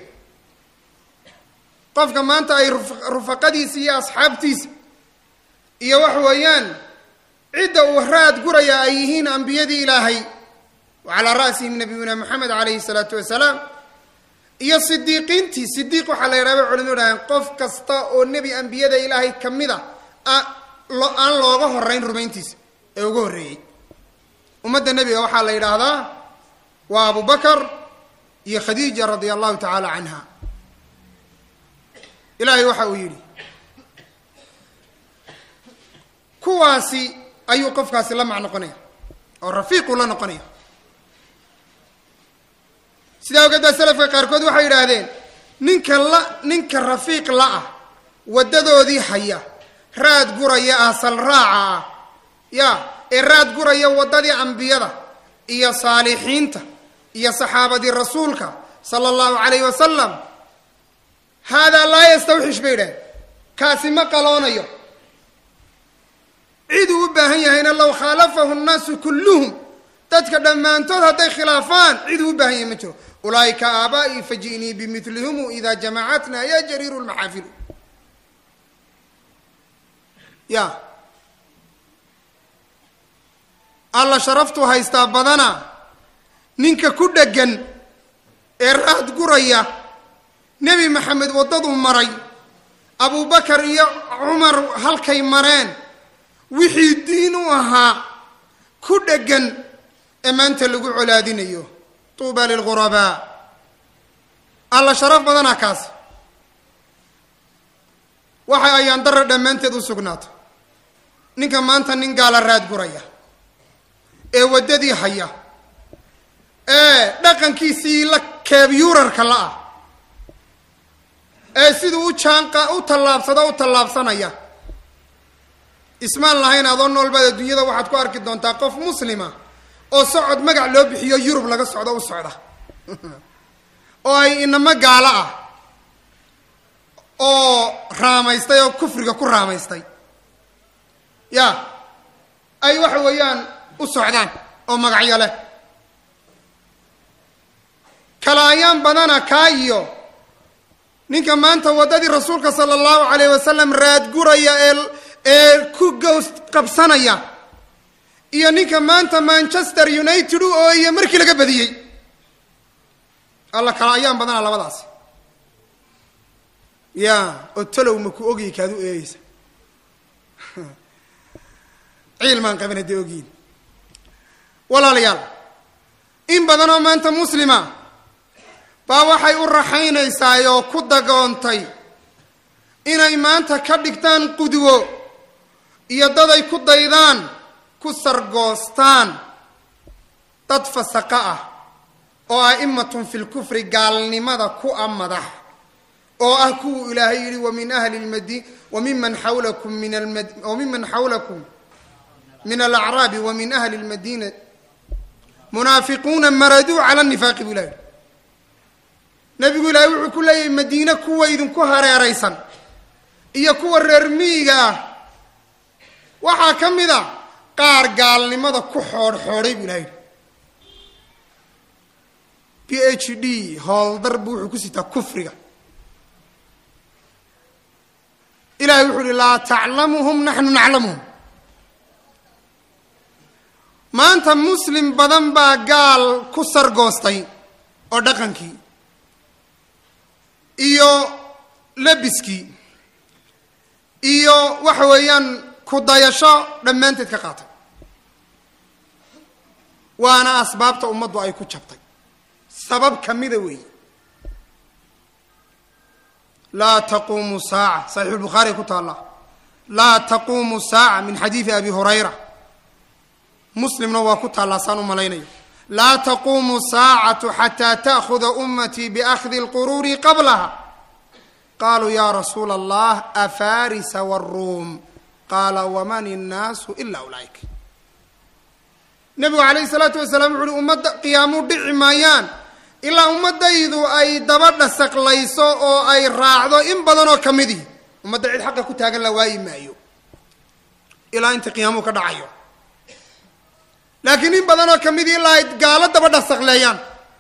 Speaker 1: qofka maanta ay rufaqadiisa iyo asxaabtiisa iyo wax weeyaan cidda uu raad guraya ay yihiin ambiyadii ilaahay wa calaa ra'sihim nabiyuna moxamed calayhi salaatu wasalaam iyo sidiiqiintii sidiiq waxaa la yidhaha bay culimadu dhaaheen qof kasta oo nebi ambiyada ilaahay ka mid a aan looga horeyn rumayntiisa ee uga horreeyey ummadda nebiga waxaa la yidhaahdaa waa abu bakar iyo khadiija radia allahu tacaala canha ilaahay waxa uu yidhi kuwaasi ayuu qofkaasi la mac noqonaya oo rafiiquu la noqonaya sidaa ogeed baa selafka qaarkood waxay yidhaahdeen ninka la ninka rafiiq la ah waddadoodii haya raad guraya asal raaca ah ya ee raad guraya waddadii ambiyada iyo saalixiinta iyo saxaabadii rasuulka sala allahu calayhi wasalam haadaa laa yastawxish bay yidhahdeen kaasi ma qaloonayo ciduu u baahan yahayna low khaalafahu nnaasu kulluhum dadka dhammaantood hadday khilaafaan ciduu u baahan yahay ma jiro ulaaika aabaa'i faji'nii bimilihimu idaa jamacatna ya jariiru lmaxaafilu ya alla sharaftuu haystaa badana ninka ku dheggan ee raad guraya nebi maxamed waddaduu maray abubakar iyo cumar halkay mareen wixii diin u ahaa ku dheggan ee maanta lagu colaadinayo tuuba lilghurabaa alla sharaf badana kaas waxay ayaan dara dhammaanteed u sugnaato ninka maanta nin gaala raadguraya ee waddadii haya ee dhaqankiisii la keebyuurarka la ah ee siduu u jaanqa u tallaabsado u tallaabsanaya ismaan lahayn adoo noolbaad adduunyada waxaad ku arki doontaa qof muslima oo socod magac loo bixiyo yurub laga socdo u socda oo ay inamo gaalo ah oo raamaystay oo kufriga ku raamaystay ya ay waxa weeyaan u socdaan oo magacyo leh kala ayaan badana kaa iyo ninka maanta waddadii rasuulka sala allahu calayh wasalam raadguraya ee ee ku gows qabsanaya iyo ninka maanta manchester united u ooye markii laga badiyey alla kala ayaan badana labadaasi ya oo talow ma ku ogyi kaad u eegeysa ciil maan qabin haddii ogyiin walaalayaal in badan oo maanta muslima baa waxay u raxaynaysaa oo ku dagoontay inay maanta ka dhigtaan qudwo iyo daday ku daydaan ku sargoostaan dad fasaqa ah oo a'immatun fi lkufri gaalnimada ku a madax oo ah kuwuu ilaahay yidhi wamin ahli lmadi wamiman xawlakum min almad wamiman xawlakum min alacraabi wa min ahli lmadiina munaafiquuna maraduu cala nifaaqi buu ilahi yidhi nebigu ilaahay wuxuu ku leeyahay madiine kuwa idinku hareeraysan iyo kuwa reer miyiga ah waxaa ka mid a qaar gaalnimada ku xoodh-xoodhay buu ilahay yidhi b h d hooldar buu wuxuu ku sitaa kufriga ilahay wuxuu yihi laa taclamuhum naxnu naclamuhum maanta muslim badan baa gaal ku sargoostay oo dhaqankii iyo labiskii iyo waxa weeyaan ku dayasho dhammaanteed ka qaatay waana asbaabta ummaddu ay ku jabtay sabab kamida weeye laa taquumu saaca saxiixu lbukhaari ku taalla laa taquumu saaca min xadiidi abi hurayra muslimna waa ku taallaa saan u malaynayo laa taquumu saacatu xataa ta'khuda ummatii biakhdi lquruuri qablaha qaluu ya rasuula allah afarisa wاruum qaala waman innaasu ila ulaaika nebigu calayhi salaatu wasalaam wuxu uhi ummadda qiyaamu dhici maayaan ilaa ummadaydu ay daba dhasaqlayso oo ay raacdo in badan oo kamidii ummadda cid xaqa ku taagan la waayi maayo ilaa inta qiyaamuhu ka dhacayo laakiin in badan oo kamidii ilaa ay gaalo daba dhasaqleeyaan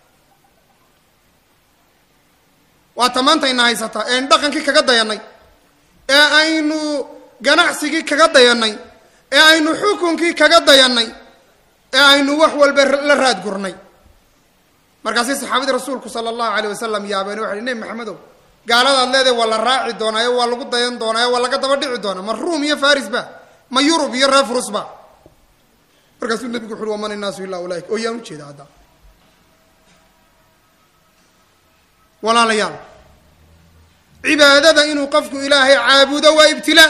Speaker 1: waa tamaantayna haysataa ean dhaqankii kaga dayanay ee aynu ganacsigii kaga dayanay ee aynu xukunkii kaga dayanay ee aynu wax walba la raadgurnay markaasay saxaabadii rasuulku sala allahu aleyh wasalam yaabeen waxay nebi maxamedow gaaladaad leedahay waa la raaci doonaayo waa lagu dayan doonaayo waa laga daba dhici doonaa ma ruum iyo faris ba ma yurub iyo reer furus ba markaasuu nebigu wuxu ui waman innaasu illaa ulaaika oo yaan ujeeda hadda walaalayaal cibaadada inuu qofku ilaahay caabudo waa ibtilaa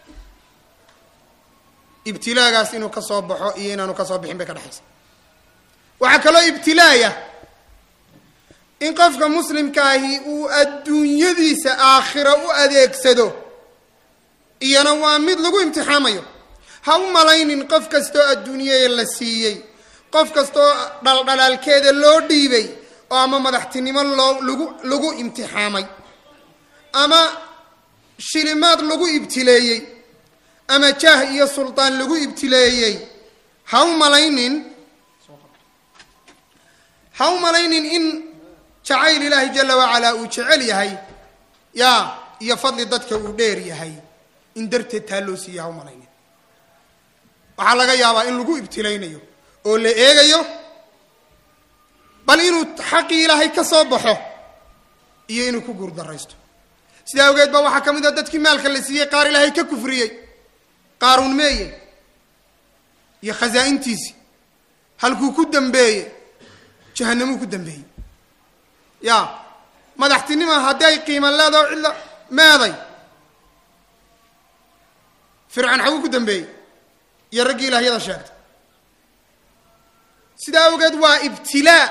Speaker 1: ibtilaagaas inuu ka soo baxo iyo inaanu ka soo bixin bay ka dhexaysa waxaa kaloo ibtilaaya in qofka muslimka ahi uu adduunyadiisa aakhira u adeegsado iyana waa mid lagu imtixaamayo ha u malaynin qof kastoo adduunyada la siiyey qof kastoo dhaldhalaalkeeda loo dhiibay oo ama madaxtinimo loo lagu lagu imtixaamay ama shilimaad lagu ibtileeyey ama jaah iyo suldaan lagu ibtileeyey ha u malaynin ha u malaynin in jacayl ilaahi jala wacalaa uu jecel yahay yaa iyo fadli dadka uu dheer yahay in darteed taa loo siiya ha u malaynin waxaa laga yaabaa in lagu ibtilaynayo oo la eegayo bal inuu xaqii ilaahay ka soo baxo iyo inuu ku guurdaraysto sidaa awgeed ba waxaa ka mid a dadkii maalka la siiyey qaar ilaahay ka kufriyey qaaruun meeye iyo khasaa-intiisii halkuu ku dambeeye jahanamuu ku dambeeyey ya madaxtinima haddii ay qiima leedaho cidla meeday fircoon xaguu ku dambeeyey iyo raggii ilaahyada sheegta sidaa awgeed waa ibtilaa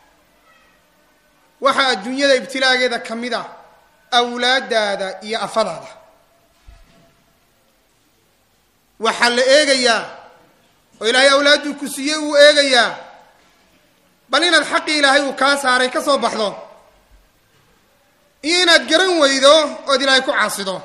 Speaker 1: waxaa adduunyada ibtilaageeda ka mid ah awlaadaada iyo afadaada waxaa la eegayaa oo ilaahay awlaadduu ku siiyey uu eegayaa bal inaad xaqii ilaahay uu kaa saaray ka soo baxdo iyo inaad garan weydo ood ilaahay ku caasido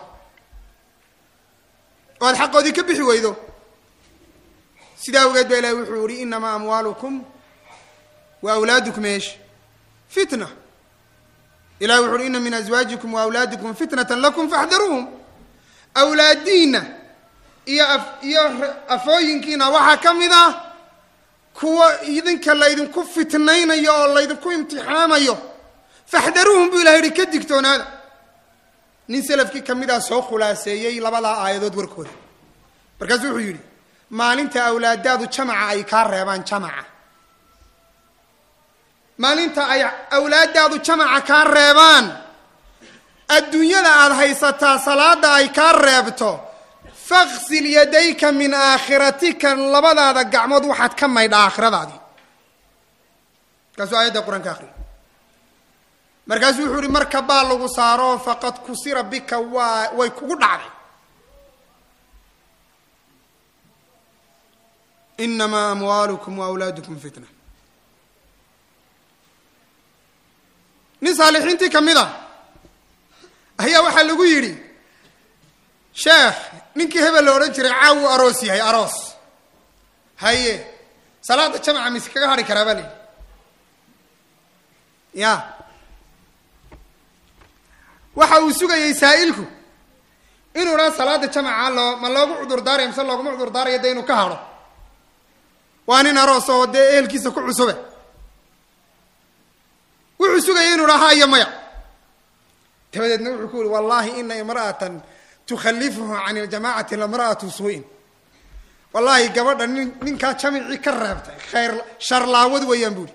Speaker 1: oo aad xaqoodii ka bixi weydo sidaa awgeed baa ilahay wuxuu yihi inamaa amwaalukum wa awlaadukum eesh fitna ilahi wuxu uhi ina min azwaajikum wa awlaadikum fitnatan lakum faxdaruuhum awlaadiinna iyo af iyo afooyinkiina waxaa ka mid ah kuwa idinka laydinku fitnaynayo oo laydinku imtixaamayo faxdaruuhum buu ilahay yihi ka digtoonaada nin selafkii ka mid ah soo khulaaseeyey labadaa aayadood warkooda markaasuu wuxuu yidhi maalinta awlaadaadu jamaca ay kaa reebaan jamaca maalinta ay awlaadaadu jamaca kaa reebaan adduunyada aada haysataa salaada ay kaa reebto faksil yadayka min aakhiratika labadaada gacmood waxaad ka maydha aakhiradaadii markaasuu aayadda qur-aanka akriya markaasuu wuxuu ihi marka baa lagu saaro faqad kusira bika waa way kugu dhacday inamaa amwaalukum wa awlaadukum fitna nin saalixiintii ka mid a ayaa waxaa lagu yidhi sheekh ninkii hebel la odhan jiray caawu aroos yahay aroos haye salaada jamaca mise kaga hadhi karaa baa la yidhi ya waxa uu sugayey saa'ilku inuu dhan salaada jamaca loo ma loogu cudur daaraya mise looguma cudur daarayo dee inuu ka hadho waa nin aroos oo dee ehelkiisa ku cusube wuxuu sugayay inuu dhaha iyo maya dabadeedna wuxuu ku yihi wallahi ina imra'atan tukhalifuhu can iljamacati lamra'atu suu-in wallahi gabadha nin ninkaa jamicii ka reebtay khayr sharlaawad weeyaan buuhi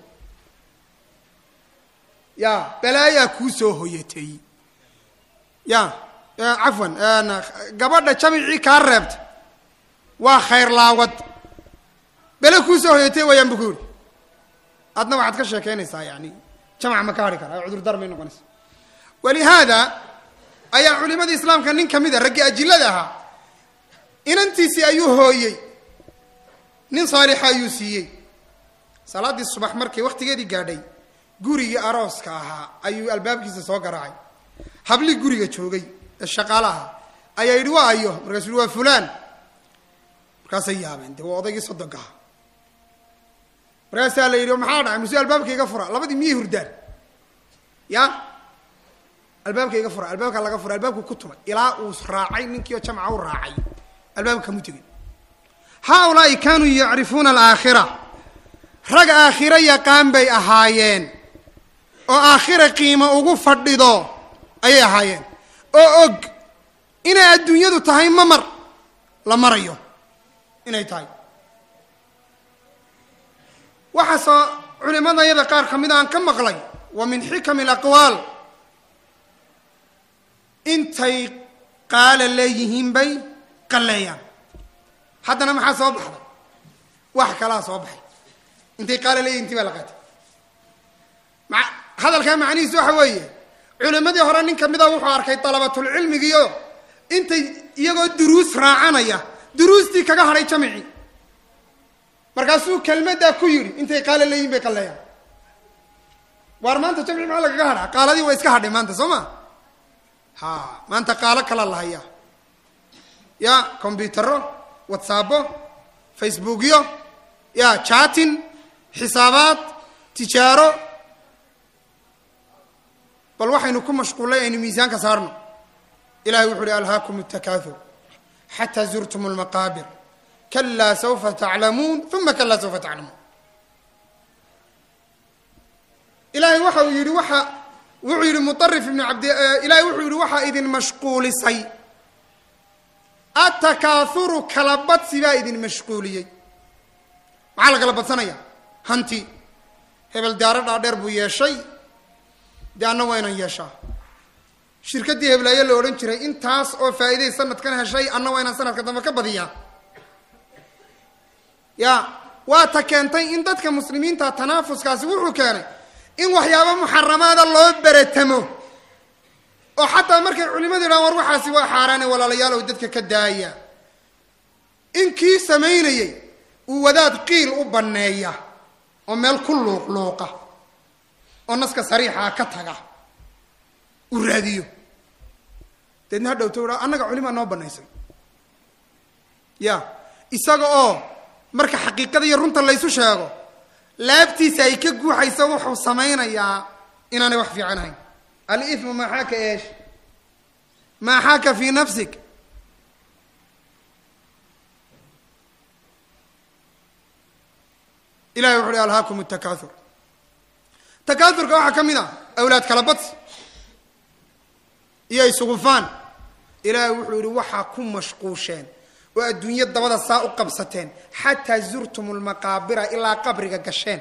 Speaker 1: ya balaayaa kuu soo hoyatay ya cafwan gabadha jamicii kaa reebtay waa khayr laawad bele kuu soo hoyatay weeyaan bu ku yihi adna waxaad ka sheekeynaysaa yani jamac ma ka hadhi kara cudurdar may noqonaysa walihaada ayaa culimadii islaamka nin ka mid a raggii ajilada ahaa inantiisii ayuu hooyey nin saalixa ayuu siiyey salaaddii subax markay wakhtigeedii gaadhay gurigii arooska ahaa ayuu albaabkiisa soo garaacay habli guriga joogay ee shaqaalaha ayaa yidhi waa ayo markaasuu yihi waa fulaan markaasay yaabeen dee waa odaygii sodonkaha markaasaa la yidhi maxaa dhacay muse albaabka iga fura labadii miyay hurdaan ya albaabka iga fura albaabka laga fura albaabku ku tumay ilaa uu raacay ninkiio jamca u raacay albaabka kamu tegin haaulaai kaanuu yacrifuuna alaakhira rag aakhiro yaqaan bay ahaayeen oo aakhira qiimo ugu fadhido ayay ahaayeen oo og inay adduunyadu tahay mamar la marayo inay tahay waxaasoo culimadayada qaar ka mid aan ka maqlay wa min xikami alaqwaal intay qaala leeyihiin bay qalleeyaan haddana maxaa soo baxday wax kalaa soo baxay intay qaala leeyihin intii baa la qaatay ma hadalkaa macnihiisu waxa weeye culimadii hore nin ka mida wuxuu arkay dalabatulcilmigiio intay iyagoo duruus raacanaya duruustii kaga hadhay jamicii markaasuu kelmaddaa ku yidhi intay qaala leeyihin bay qalleeyaan waar maanta jamci maxaa lagaga hadhaa qaaladii waa iska hadhay maanta soo ma ha maanta qaalo kala lahaya ya combyutero whatsaabo facebookyo ya chatin xisaabaad tijaaro bal waxaynu ku mashquullay aynu miisaanka saarno ilahay wuxu uhi alhaakum اtakaathur xataa zurtum اlmaqaabir kalaa saufa taclamuun uma kalaa saufa taclamuun ilahay waxa uu yihi waxa wuxuu yihi muarif ibn abdi ilahay wuxuu yihi waxaa idin mashquulisay atakaahuru kala badsi baa idin mashquuliyey maxaa la kala badsanaya hanti hebel daaro dhaadheer buu yeeshay dee anna waa inaan yeeshaa shirkaddii heblaayo la odhan jiray intaas oo faa'iiday sanadkan heshay anna waa inaan sanadka dambe ka badiyaa ya waa ta keentay in dadka muslimiinta tanaafuskaasi wuxuu keenay in waxyaaba muxaramaada loo beretamo oo xataa markay culimadu yidhahan war waxaasi waa xaaraane walaalayaalow dadka ka daaya in kii samaynayey uu wadaad qiil u banneeya oo meel ku luuqluuqa oo naska sariixaa ka taga uu raadiyo deedna hadhowto haa annaga culimaa noo banaysay ya isaga oo marka xaqiiqada iyo runta laysu sheego laabtiisa ay ka guuxayso wuxuu samaynayaa inaanay wax fiican ahayn alimu maxaaka eesh maxaaka fi nafsik ilahay wuxu uhi alhaakum takaathur takaathurka waxaa ka mid a awlaad kala badsi iyo isugufaan ilaahay wuxuu yihi waxaa ku mashquusheen oo adduunyo dabada saa u qabsateen xataa zurtum lmaqaabira ilaa qabriga gasheen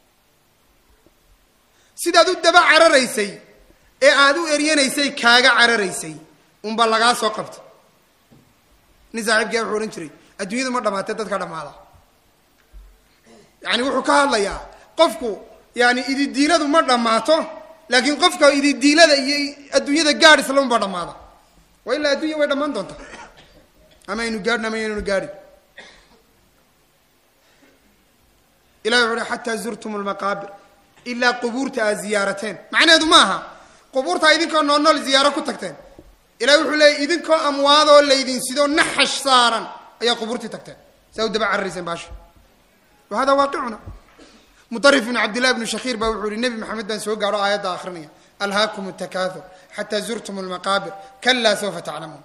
Speaker 1: sidaad u daba cararaysay ee aada u eryanaysay kaaga cararaysay unbaa lagaa soo qabta nin saaxiibkaa wuxuu odhan jiray adduunyadu ma dhamaatee dadka dhamaada yani wuxuu ka hadlayaa qofku yani ididiiladu ma dhammaato laakiin qofka ididiilada iyo adduunyada gaadh isla unbaa dhamaada wa ilaa addunya way dhammaan doontaa ama aynu gaadhin ama aynanu gaadhin ilahi wuxu uhi xataa zurtum lmaqaabir ilaa qubuurta aad ziyaarateen macnaheedu ma aha qubuurtaa idinkoo nool nool ziyaaro ku tagteen ilahi wuxuu leeyay idinkoo amwaadoo laydin sidoo naxash saaran ayaa qubuurtii tagteen saa u daba cararayseen baasha wa hada waaqicuna mudarif ibnu cabdillahi ibnu shakiir baa wuxuu yihi nebi maxamed baan soo gaadho aayadda akrinaya alhaakum takaathur xataa zurtum lmaqaabir kalaa sawfa taclamuun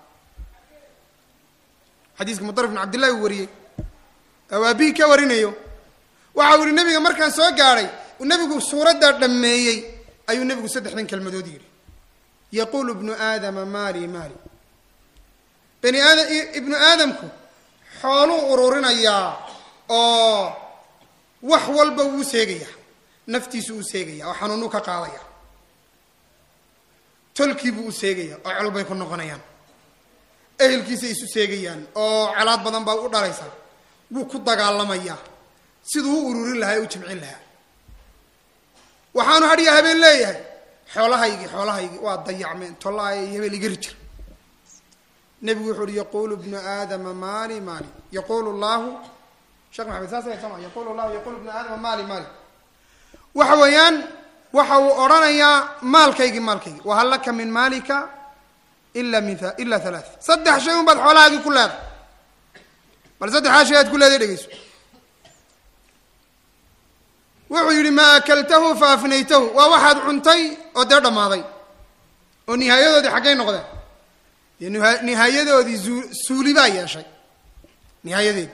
Speaker 1: xadiiska mudarif ibnu cabdillahi uu wariyey awaabihi ka warinayo waxa uu yihi nebiga markaan soo gaadhay nebigu suuraddaa dhammeeyey ayuu nebigu saddexdan kelmadood yidhi yaquulu ibnu aadama maali maali bani aadam ibnu aadamku xooluu ururinayaa oo wax walba wuu seegayaa naftiisu uu seegaya oo xanuunuu ka qaadaya tolkiibuu u seegaya oo col bay ku noqonayaan ehelkiisay isu seegayaan oo colaad badan baa u dhalaysaa wuu ku dagaalamayaa siduu u ururin lahaa ee u jimcin lahaa waxaanu hadhiya habeen leeyahay xoolahaygii xoolahaygii waa dayacmeen tollaay habeen iga rijir nebigu wuxu uhi yaquulu ibnu aadama maali maali yaquulu llahu sheekh maxamed saas soma yaqulu llahu yaqulu ibnu aadama maali maali waxa weeyaan waxa uu odhanayaa maalkaygii maalkaygii wahal laka min maalika ila min ila halaa saddex shay un baad xoolahaagii ku leeday bal saddexdaa shay aad ku leeday dhegeyso wuxuu yidhi maa akaltahu fa afnaytahu waa waxaad cuntay oo dee dhammaaday oo nihaayadoodii xaggay noqdeen dee nha- nihaayadoodii zuu suuli baa yeeshay nihaayadeedi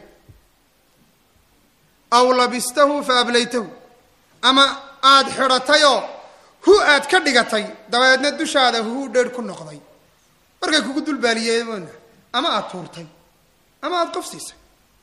Speaker 1: aw labistahu fa ablaytahu ama aada xidhatayoo hu aad ka dhigatay dabeedna dushaada hu dheer ku noqday markay kugu dulbaaliyeemoona ama aada tuurtay ama aada qof siisay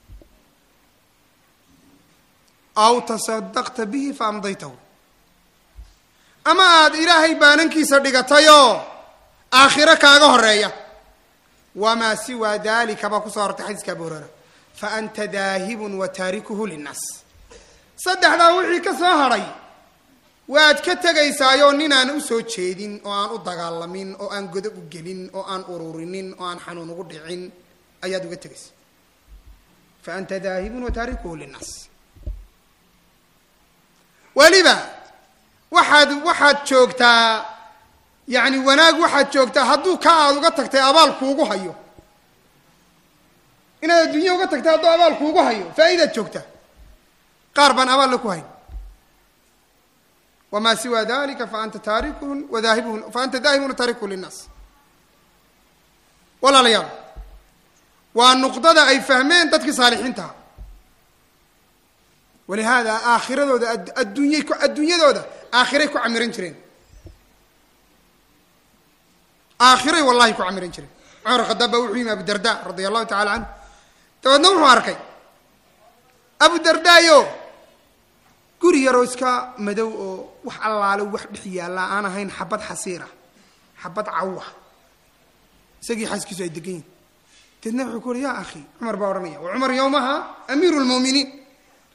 Speaker 1: aw tasadaqta bihi fa amdaytahu ama aada ilaahay baanankiisa dhigatayoo aakhiro kaaga horeeya wamaa siwaa dalika baa kusoo hortay xadiiska abu hurera fa anta daahibun wa taarikuhu linnaas saddexdaa wixii ka soo hadhay waad ka tegaysaayoo ninaan usoo jeedin oo aan u dagaalamin oo aan godob u gelin oo aan ururinin oo aan xanuun ugu dhicin ayaad uga tegaysa fa anta daahibun wa taarikuhu linnaas weliba waxaad waxaad joogtaa yacni wanaag waxaad joogtaa hadduu ka aada uga tagtay abaal kuugu hayo inaad adduunya uga tagtay hadduu abaal kuugu hayo faa'idaad joogtaa qaar baan abaal la ku hayn wamaa siwa dalika fa anta taarikuhun wadaahibuhun fa anta daahibun wa taarikuhu linnaas walaalayaal waa nuqdada ay fahmeen dadkii saalixiintaha walihaada aakhiradooda adduunyay ku adduunyadooda aakhiray ku camiran jireen aakhiray wallahi ku camiran jireen cumar khadaab baa wuxuu yimi abu darda radia allahu tacala canhu dabeedna wuxuu arkay abu dardaayo guri yaroo iska madow oo wax allaalo wax dhex yaallaa aan ahayn xabad xasiira xabad cawa isagii xaaskiisu ay degan yihin deedna wuxuu ku uhi ya akhi cumar baa odhanaya wa cumar yowmaha amiiru lmu'miniin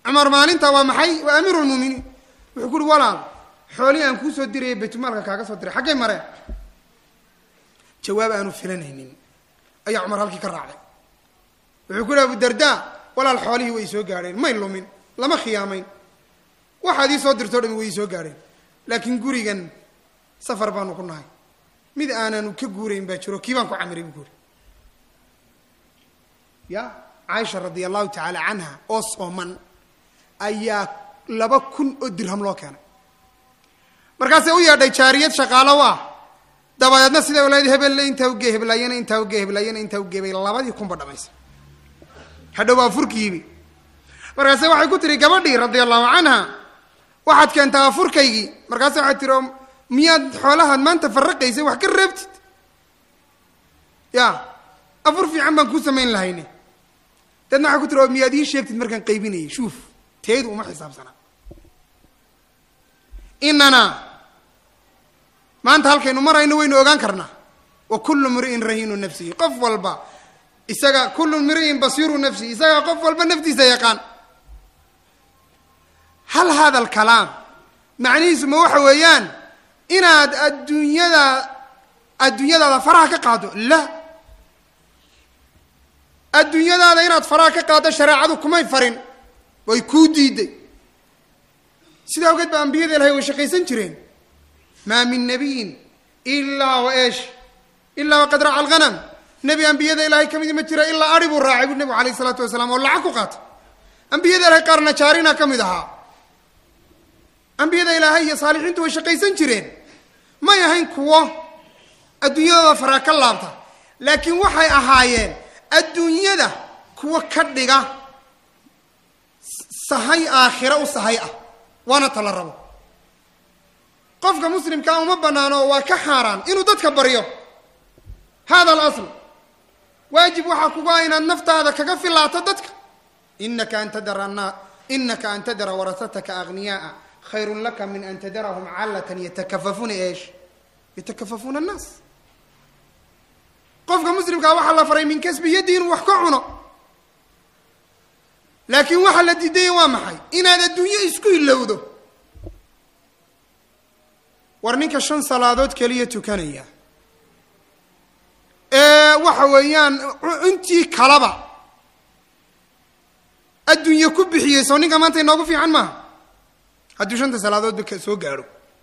Speaker 1: cumar maalinta waa maxay waa amiiru lmuuminiin wuxuu ku uhi walaal xoolihii aan kuusoo dirayay baytulmaalka kaaga soo diray xaggay mareen jawaab aanu filanaynin ayaa cumar halkii ka raacday wuxuu ku yihi abudarda walaal xoolihii way soo gaadheen may lumin lama khiyaamayn waxaad ii soo dirtoo dhami way ii soo gaadheen laakiin gurigan safar baanu ku nahay mid aananu ka guurayn baa jiro kii baan ku camiray bu guuri ya caaisha radia allahu tacaala canha oo sooman ayaa laba kun oo dirham loo keenay markaasay u yeedhay jaariyad shaqaalo ah dabadeedna siday walayd hebelle intaa ugee heblaayana intaa ugee heblaayana intaa ugee bay labadii kunba dhamaysa hadhow waa furkiibi markaase waxay ku tihi gabadhii radia allahu canha waxaad keentaa afurkaygii markaase waxay tihi miyaad xoolahaad maanta faraqaysay wax ka reebtid ya afur fiican baan kuu samayn lahayne dadna waxay ku tiri oo miyaad ii sheegtid markaan qaybinayay shuuf teedu uma xisaabsanaa inana maanta halkaynu marayno waynu ogaan karnaa wa kullu mri'in rahiinu nafsihi qof walba isaga kullu mri'in basiiru nafsihi isaga qof walba naftiisa yaqaan hal hada alkalaam macnihiisu ma waxa weeyaan inaad adduunyada adduunyadaada faraha ka qaado la adduunyadaada inaad faraha ka qaado shareecadu kumay farin way kuu diiday sidaa awgeed ba ambiyada ilahay way shaqaysan jireen maa min nabiyin ilaa wa eesh ilaa waqad raaca alghanam nebi ambiyada ilahay kamidi ma jira ilaa ari buu raacay bu nebigu alayh isalaatu wasalaam oo lacag ku qaatay ambiyada ilahay qaarna jaarina ka mid ahaa ambiyada ilaahay iyo saalixiintu way shaqaysan jireen may ahayn kuwo adduunyadooda faraa ka laabta laakiin waxay ahaayeen adduunyada kuwo ka dhiga sahay aakhira u sahay ah waana tala rabo qofka muslimkaa uma banaano oo waa ka xaaraan inuu dadka baryo hada alasl waajib waxaa kugu ah inaad naftaada kaga filaato dadka inaka an tadara na inaka an tadara warasataka agniyaaa khayrun laka min an tadarahum callatan yatakafafuuna eesh yatakafafuuna annaas qofka muslimkaa waxaa la faray min kasbi yaddi inuu wax ka cuno laakiin waxaa la diidaya waa maxay inaad adduunyo isku ilowdo war ninka shan salaadood keliya tukanaya ee waxa weeyaan intii kalaba adduunye ku bixiyey soo ninka maanta inoogu fiican maaha hadduu shanta salaadoodba ka soo gaadho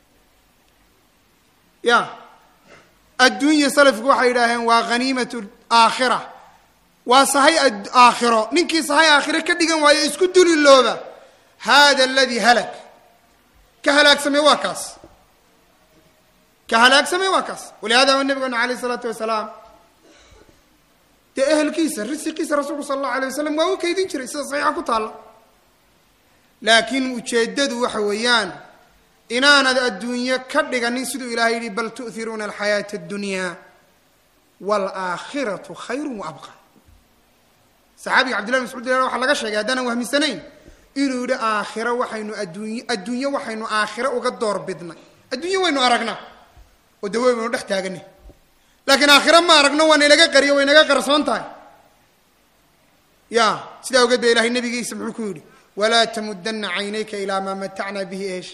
Speaker 1: ya adduunya salafku waxay yidhaaheen waa haniimatu aakhira waa sahay aakhiro ninkii sahay aakhiro ka dhigan waayo isku dulilooba hada aladi halak ka halaagsamay waa kaas ka halaagsamay waa kaas walihada wa nabigana alayh isalaatu wasalaam dee ehelkiisa risiqiisa rasuulku sala allahu alay wasalam waa u kaydin jiray sida saxiixa ku taalla laakiin ujeeddadu waxa weeyaan inaanad adduunyo ka dhiganin siduu ilahay yihi bal tu'hiruuna alxayaata addunya waalaakhiratu khayru wa abqa saxaabiga cabdillahi mascuud il waxaa laga sheegay haddaanan wahmisanayn inuu yihi aakhiro waxaynu adduuny adduunyo waxaynu aakhiro uga door bidnay adduunyo waynu aragnaa oo dawe waynu dhex taaganay laakiin aakhiro ma aragno waa naynaga qariyo way naga qarsoon tahay ya sidaa ogeed ba ilahay nabigiisa muxuu ku yidhi walaa tamudana caynayka ilaa maa matacna bihi eesh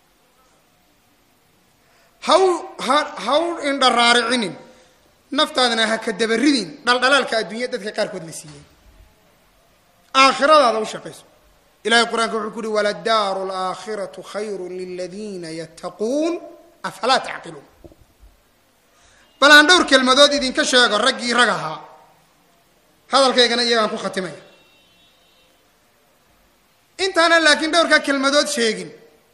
Speaker 1: haw ha haw indha raaricinin naftaadana ha ka dabaridin dhaldhalaalka adduunya dadka qaarkood la siiyey aakhiradaada u shaqayso ilahay qur-aanka wuxuu ku uhi waladaaru alaakhiratu khayru liladiina yattaquun afalaa tacqiluun bal aan dhowr kelmadood idinka sheego raggii rag ahaa hadalkaygana iyagaan ku khatimaya intaana laakiin dhowrkaa kelmadood sheegin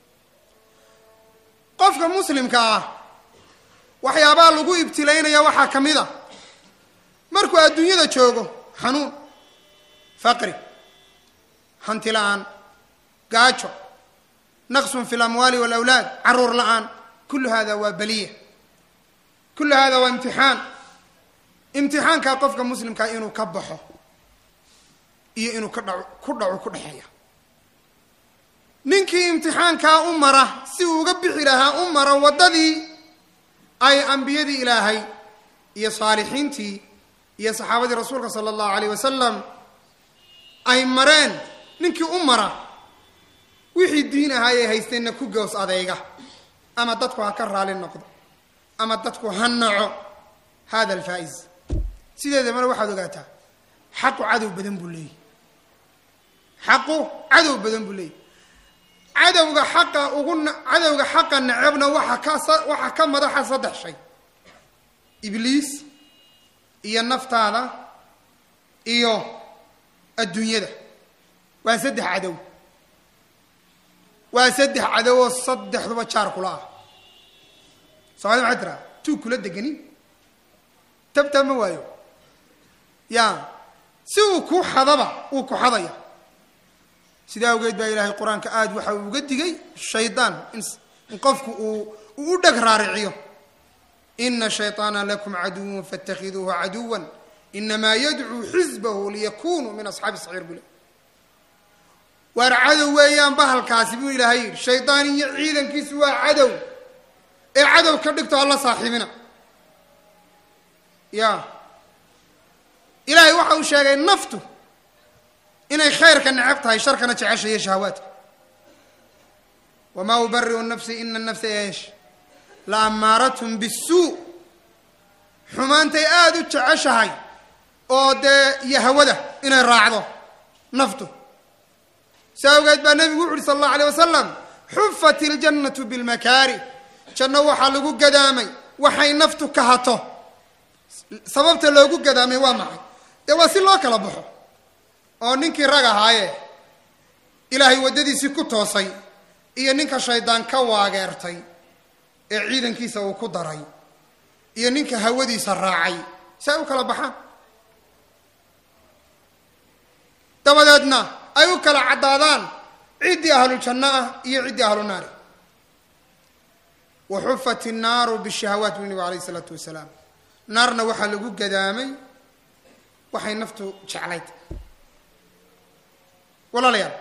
Speaker 1: qofka muslimka ah waxyaabaha lagu ibtilaynaya waxaa ka mid a markuu adduunyada joogo xanuun faqri hanti la-aan gaajo naqsun fi lamwaali walawlaad caruur la-aan kullu hada waa baliya kullu hada waa imtixaan imtixaankaa qofka muslimkaa inuu ka baxo iyo inuu ka dhaco ku dhaco ku dhexeeya ninkii imtixaankaa u mara si uu uga bixi lahaa u mara waddadii ay ambiyadii ilaahay iyo saalixiintii iyo saxaabadii rasuulka sala allahu alayh wasalam ay mareen ninkii u mara wixii diin ahaayay haysteenna ku goos adeyga ama dadku ha ka raali noqdo ama dadku ha naco hada alfaa-is sideedamana waxaad ogaataa xaqu cadow badan buu leeyahy xaqu cadow badan buu leeyahy cadowga xaqa ugu cadowga xaqa necebna waxa ka waxaa ka madaxa saddex shay ibliis iyo naftaada iyo adduunyada waa saddex cadow waa saddex cadow oo saddexduba jaar kula ah soomaalida maxay tiraa tuu kula deganin tabtaa ma waayo ya si uu ku xadaba uu ku xadaya sidaa awgeed baa ilaahay qur-aanka aada waxa uu uga digay shaydaan in qofku uu uu u dheg raariciyo ina shayطaana lakum caduwa faاtakhiduuhu caduwa inamaa yadcuu xisbahu liyakunuu min asxaabi saciir bule waar cadow weeyaan bahalkaasi buu ilaahay yidhi shaydaan iyo ciidankiisu waa cadow ee cadow ka dhigto alla saaxiibina ya ilaahay waxa uu sheegay naftu inay khayrka necab tahay sharkana jeceshayo shahawaadka wamaa ubariu nafsi ina nafsa eesh la amaarathm bisuu xumaantay aada u jeceshahay oo dee iyo hawada inay raacdo naftu si awgeed baa nebigu wuxu uhi sala allahu alay wasalam xufat iljannatu bilmakaari janno waxaa lagu gadaamay waxay naftu ka hato sababta loogu gadaamay waa maxay dee waa si loo kala baxo oo ninkii rag ahaaye ilaahay waddadiisii ku toosay iyo ninka shaydaan ka waageertay ee ciidankiisa uu ku daray iyo ninka hawadiisa raacay si ay u kala baxaan dabadeedna ay u kala caddaadaan ciddii ahlu janno ah iyo ciddii ahlu naari wa xufat innaaru bishahawaat buu nabigu alayh isalaatu wasalaam naarna waxaa lagu gadaamay waxay naftu jeclayd walaalayaal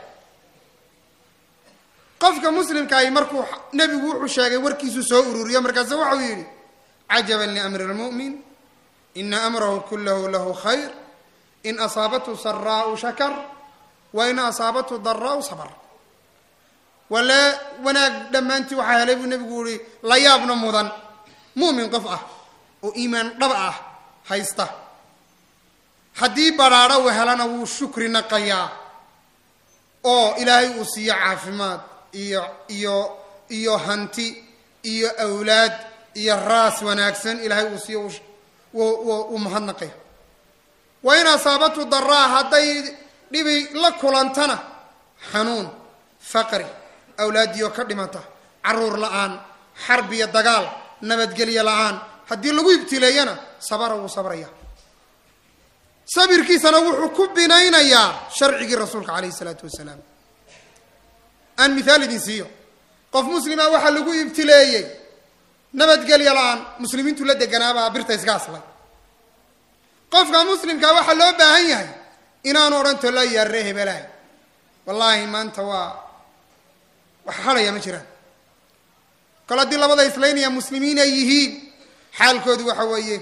Speaker 1: qofka muslimkaahi markuu nebigu wuxuu sheegay warkiisu soo ururiyo markaasu waxau yidhi cajaban liamri lmu'min ina amrahu kulahu lahu khayr in asaabathu saraau shakar wa in asaabathu daraau sabr wale wanaag dhammaantii waxaa helay buu nebigu yihi la yaabna mudan mu'min qof ah oo iimaan dhab ah haysta haddii badhaadho uu helana wuu shukri naqayaa oo ilaahay uu siiyo caafimaad iyo iyo iyo hanti iyo awlaad iyo raas wanaagsan ilaahay uu siiyo uu mahadnaqaya wa in asaabatu daraa hadday dhibi la kulantana xanuun faqri awlaadiyo ka dhimata caruur la-aan xarb iyo dagaal nabadgelyo la-aan haddii lagu ibtileeyana sabara wuu sabraya sabirkiisana wuxuu ku binaynayaa sharcigii rasuulka calayhi isalaatu wasalaam aan mithaal idin siiyo qof muslima waxaa lagu ibtileeyey nabadgelyo la-aan muslimiintu la deganaabaa birta iska aslay qofka muslimkaa waxaa loo baahan yahay inaanu odhan tolo yaarre hebelahay wallaahi maanta waa wax hadhaya ma jiraan kol haddii labada islaynaya muslimiin ay yihiin xaalkoodu waxa weeye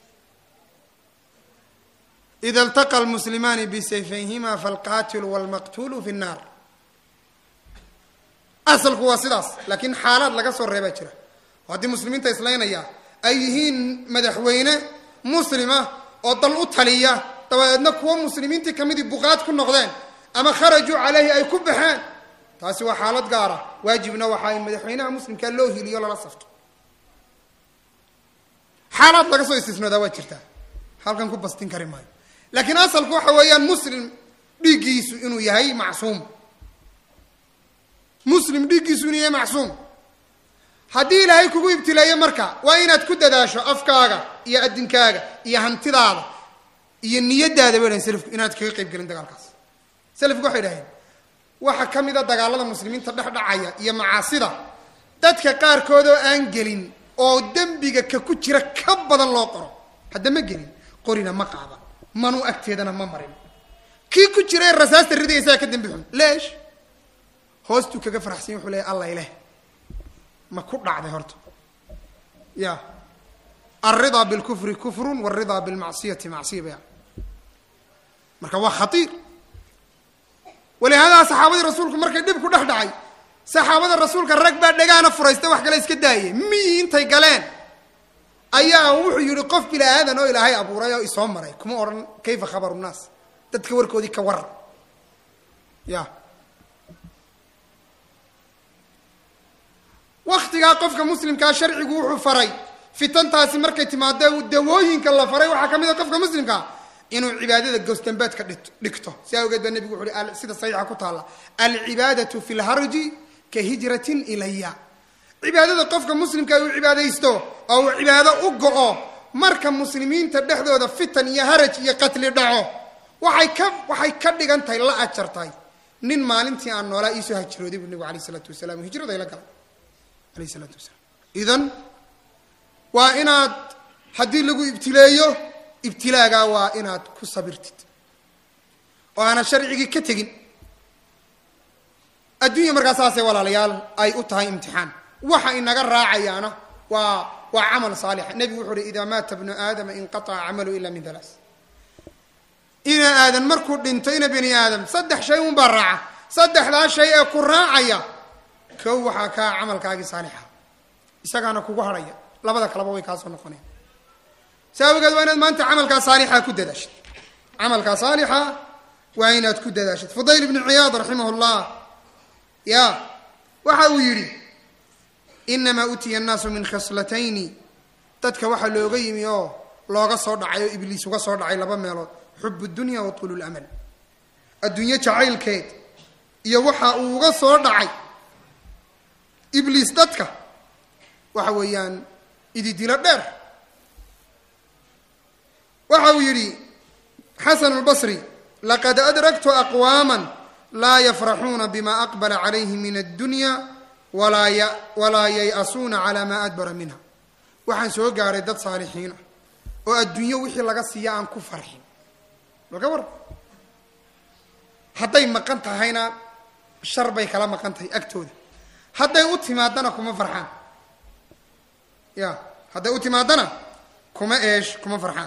Speaker 1: ida iltaqa lmuslimaani bisayfayhima falqaatilu walmaqtuulu fi nnaar asalku waa sidaas laakiin xaalaad laga soo reebaa jira oo haddii muslimiinta islaynaya ay yihiin madaxweyne muslima oo dal u taliya dabadeedna kuwo muslimiintii kamidii buqaad ku noqdeen ama kharajuu caleyhi ay ku baxeen taasi waa xaalad gaara waajibna waxaa in madaxweynaha muslimkaa loo hiliyo lala safto xaalaad laga soo istisnoodaa waa jirtaa halkan ku bastin kari maayo laakiin asalku waxa weeyaan muslim dhiiggiisu inuu yahay macsuum muslim dhiiggiisu inuu yahay macsuum haddii ilaahay kugu ibtileeyo marka waa inaad ku dadaasho afkaaga iyo adinkaaga iyo hantidaada iyo niyadaada bay dhahen selafku inaad kaga qayb gelin dagaalkaas selafku waxay dhaheen waxaa ka mid a dagaalada muslimiinta dhex dhacaya iyo macaasida dadka qaarkood oo aan gelin oo dembiga ka ku jira ka badan loo qoro hadda ma gelin qorina ma qaada manuu agteedana ma marin kii ku jira rasaasta ridaysaa ka dembi xun leesh hoostuu kaga faraxsanya wuxuu leeyahy alla ileh ma ku dhacday horta ya alridaa bilkufri kufrun waalridaa bilmacsiyati macsiya baya marka waa khatiir walihaadaa saxaabadii rasuulku markay dhib ku dhex dhacay saxaabada rasuulka rag baa dhagaana furaysta wax kale iska daayay miyi intay galeen ayaa wuxuu yihi qof bila aadan oo ilaahay abuuray oo isoo maray kuma odhan kayfa khabaru nnaas dadka warkoodii ka waran ya waktigaa qofka muslimkaa sharcigu wuxuu faray fitantaasi markay timaado dawooyinka la faray waxaa ka mid a qofka muslimkaa inuu cibaadada gowsdambeedka dhigto si awgeed baa nebigu wuxu uhi sida saxiixa ku taalla alcibaadatu fi lharji ka hijratin ilaya cibaadada qofka muslimka uu cibaadaysto oo uu cibaado u go-o marka muslimiinta dhexdooda fitan iyo haraj iyo qatli dhaco waxay ka waxay ka dhigan tahay la ajartahay nin maalintii aan noolaa iisoo hajirooday buu nebigu alayh isalaatu wasalaam hijrada la galay alayh isalaatu wasalaam idan waa inaad haddii lagu ibtileeyo ibtilaagaa waa inaad ku sabirtid oo aanad sharcigii ka tegin adduunya markaa saasay walaalayaal ay u tahay imtixaan waxa inaga raacayaana waa waa camal saalixa nebigu wuxuu uhi idaa maata bnu aadama inqataca camalu ila min halaas ina aadan markuu dhinto ina bani aadam saddex shay unbaa raaca saddexdaa shay ee ku raacaya kow waxaa kaa camalkaagii saalixa isagaana kugu hadhaya labada kaleba way kaasoo noqoneen si awgeed waa inaad maanta camalkaa saalixa ku dadaashid camalkaa saalixa waa inaad ku dadaashid fudayl ibnu ciyaad raximah llah ya waxa uu yidhi inamaa utiya annaasu min khaslatayni dadka waxaa looga yimi oo looga soo dhacay oo ibliis uga soo dhacay laba meelood xub dunya wa tuulu lamal adduunyo jacaylkeed iyo waxa uu uga soo dhacay ibliis dadka waxa weeyaan ididilo dheer waxa uu yidhi xasan lbasri laqad adraktu aqwaama laa yafraxuuna bima aqbala calayhi min addunya walaa yay-asuuna calaa maa adbara minha waxaan soo gaadhay dad saalixiin ah oo adduunyo wixii laga siiya aan ku farxin malka war hadday maqan tahayna shar bay kala maqan tahay agtooda hadday u timaadana kuma farxaan ya hadday u timaadana kuma eesh kuma farxaan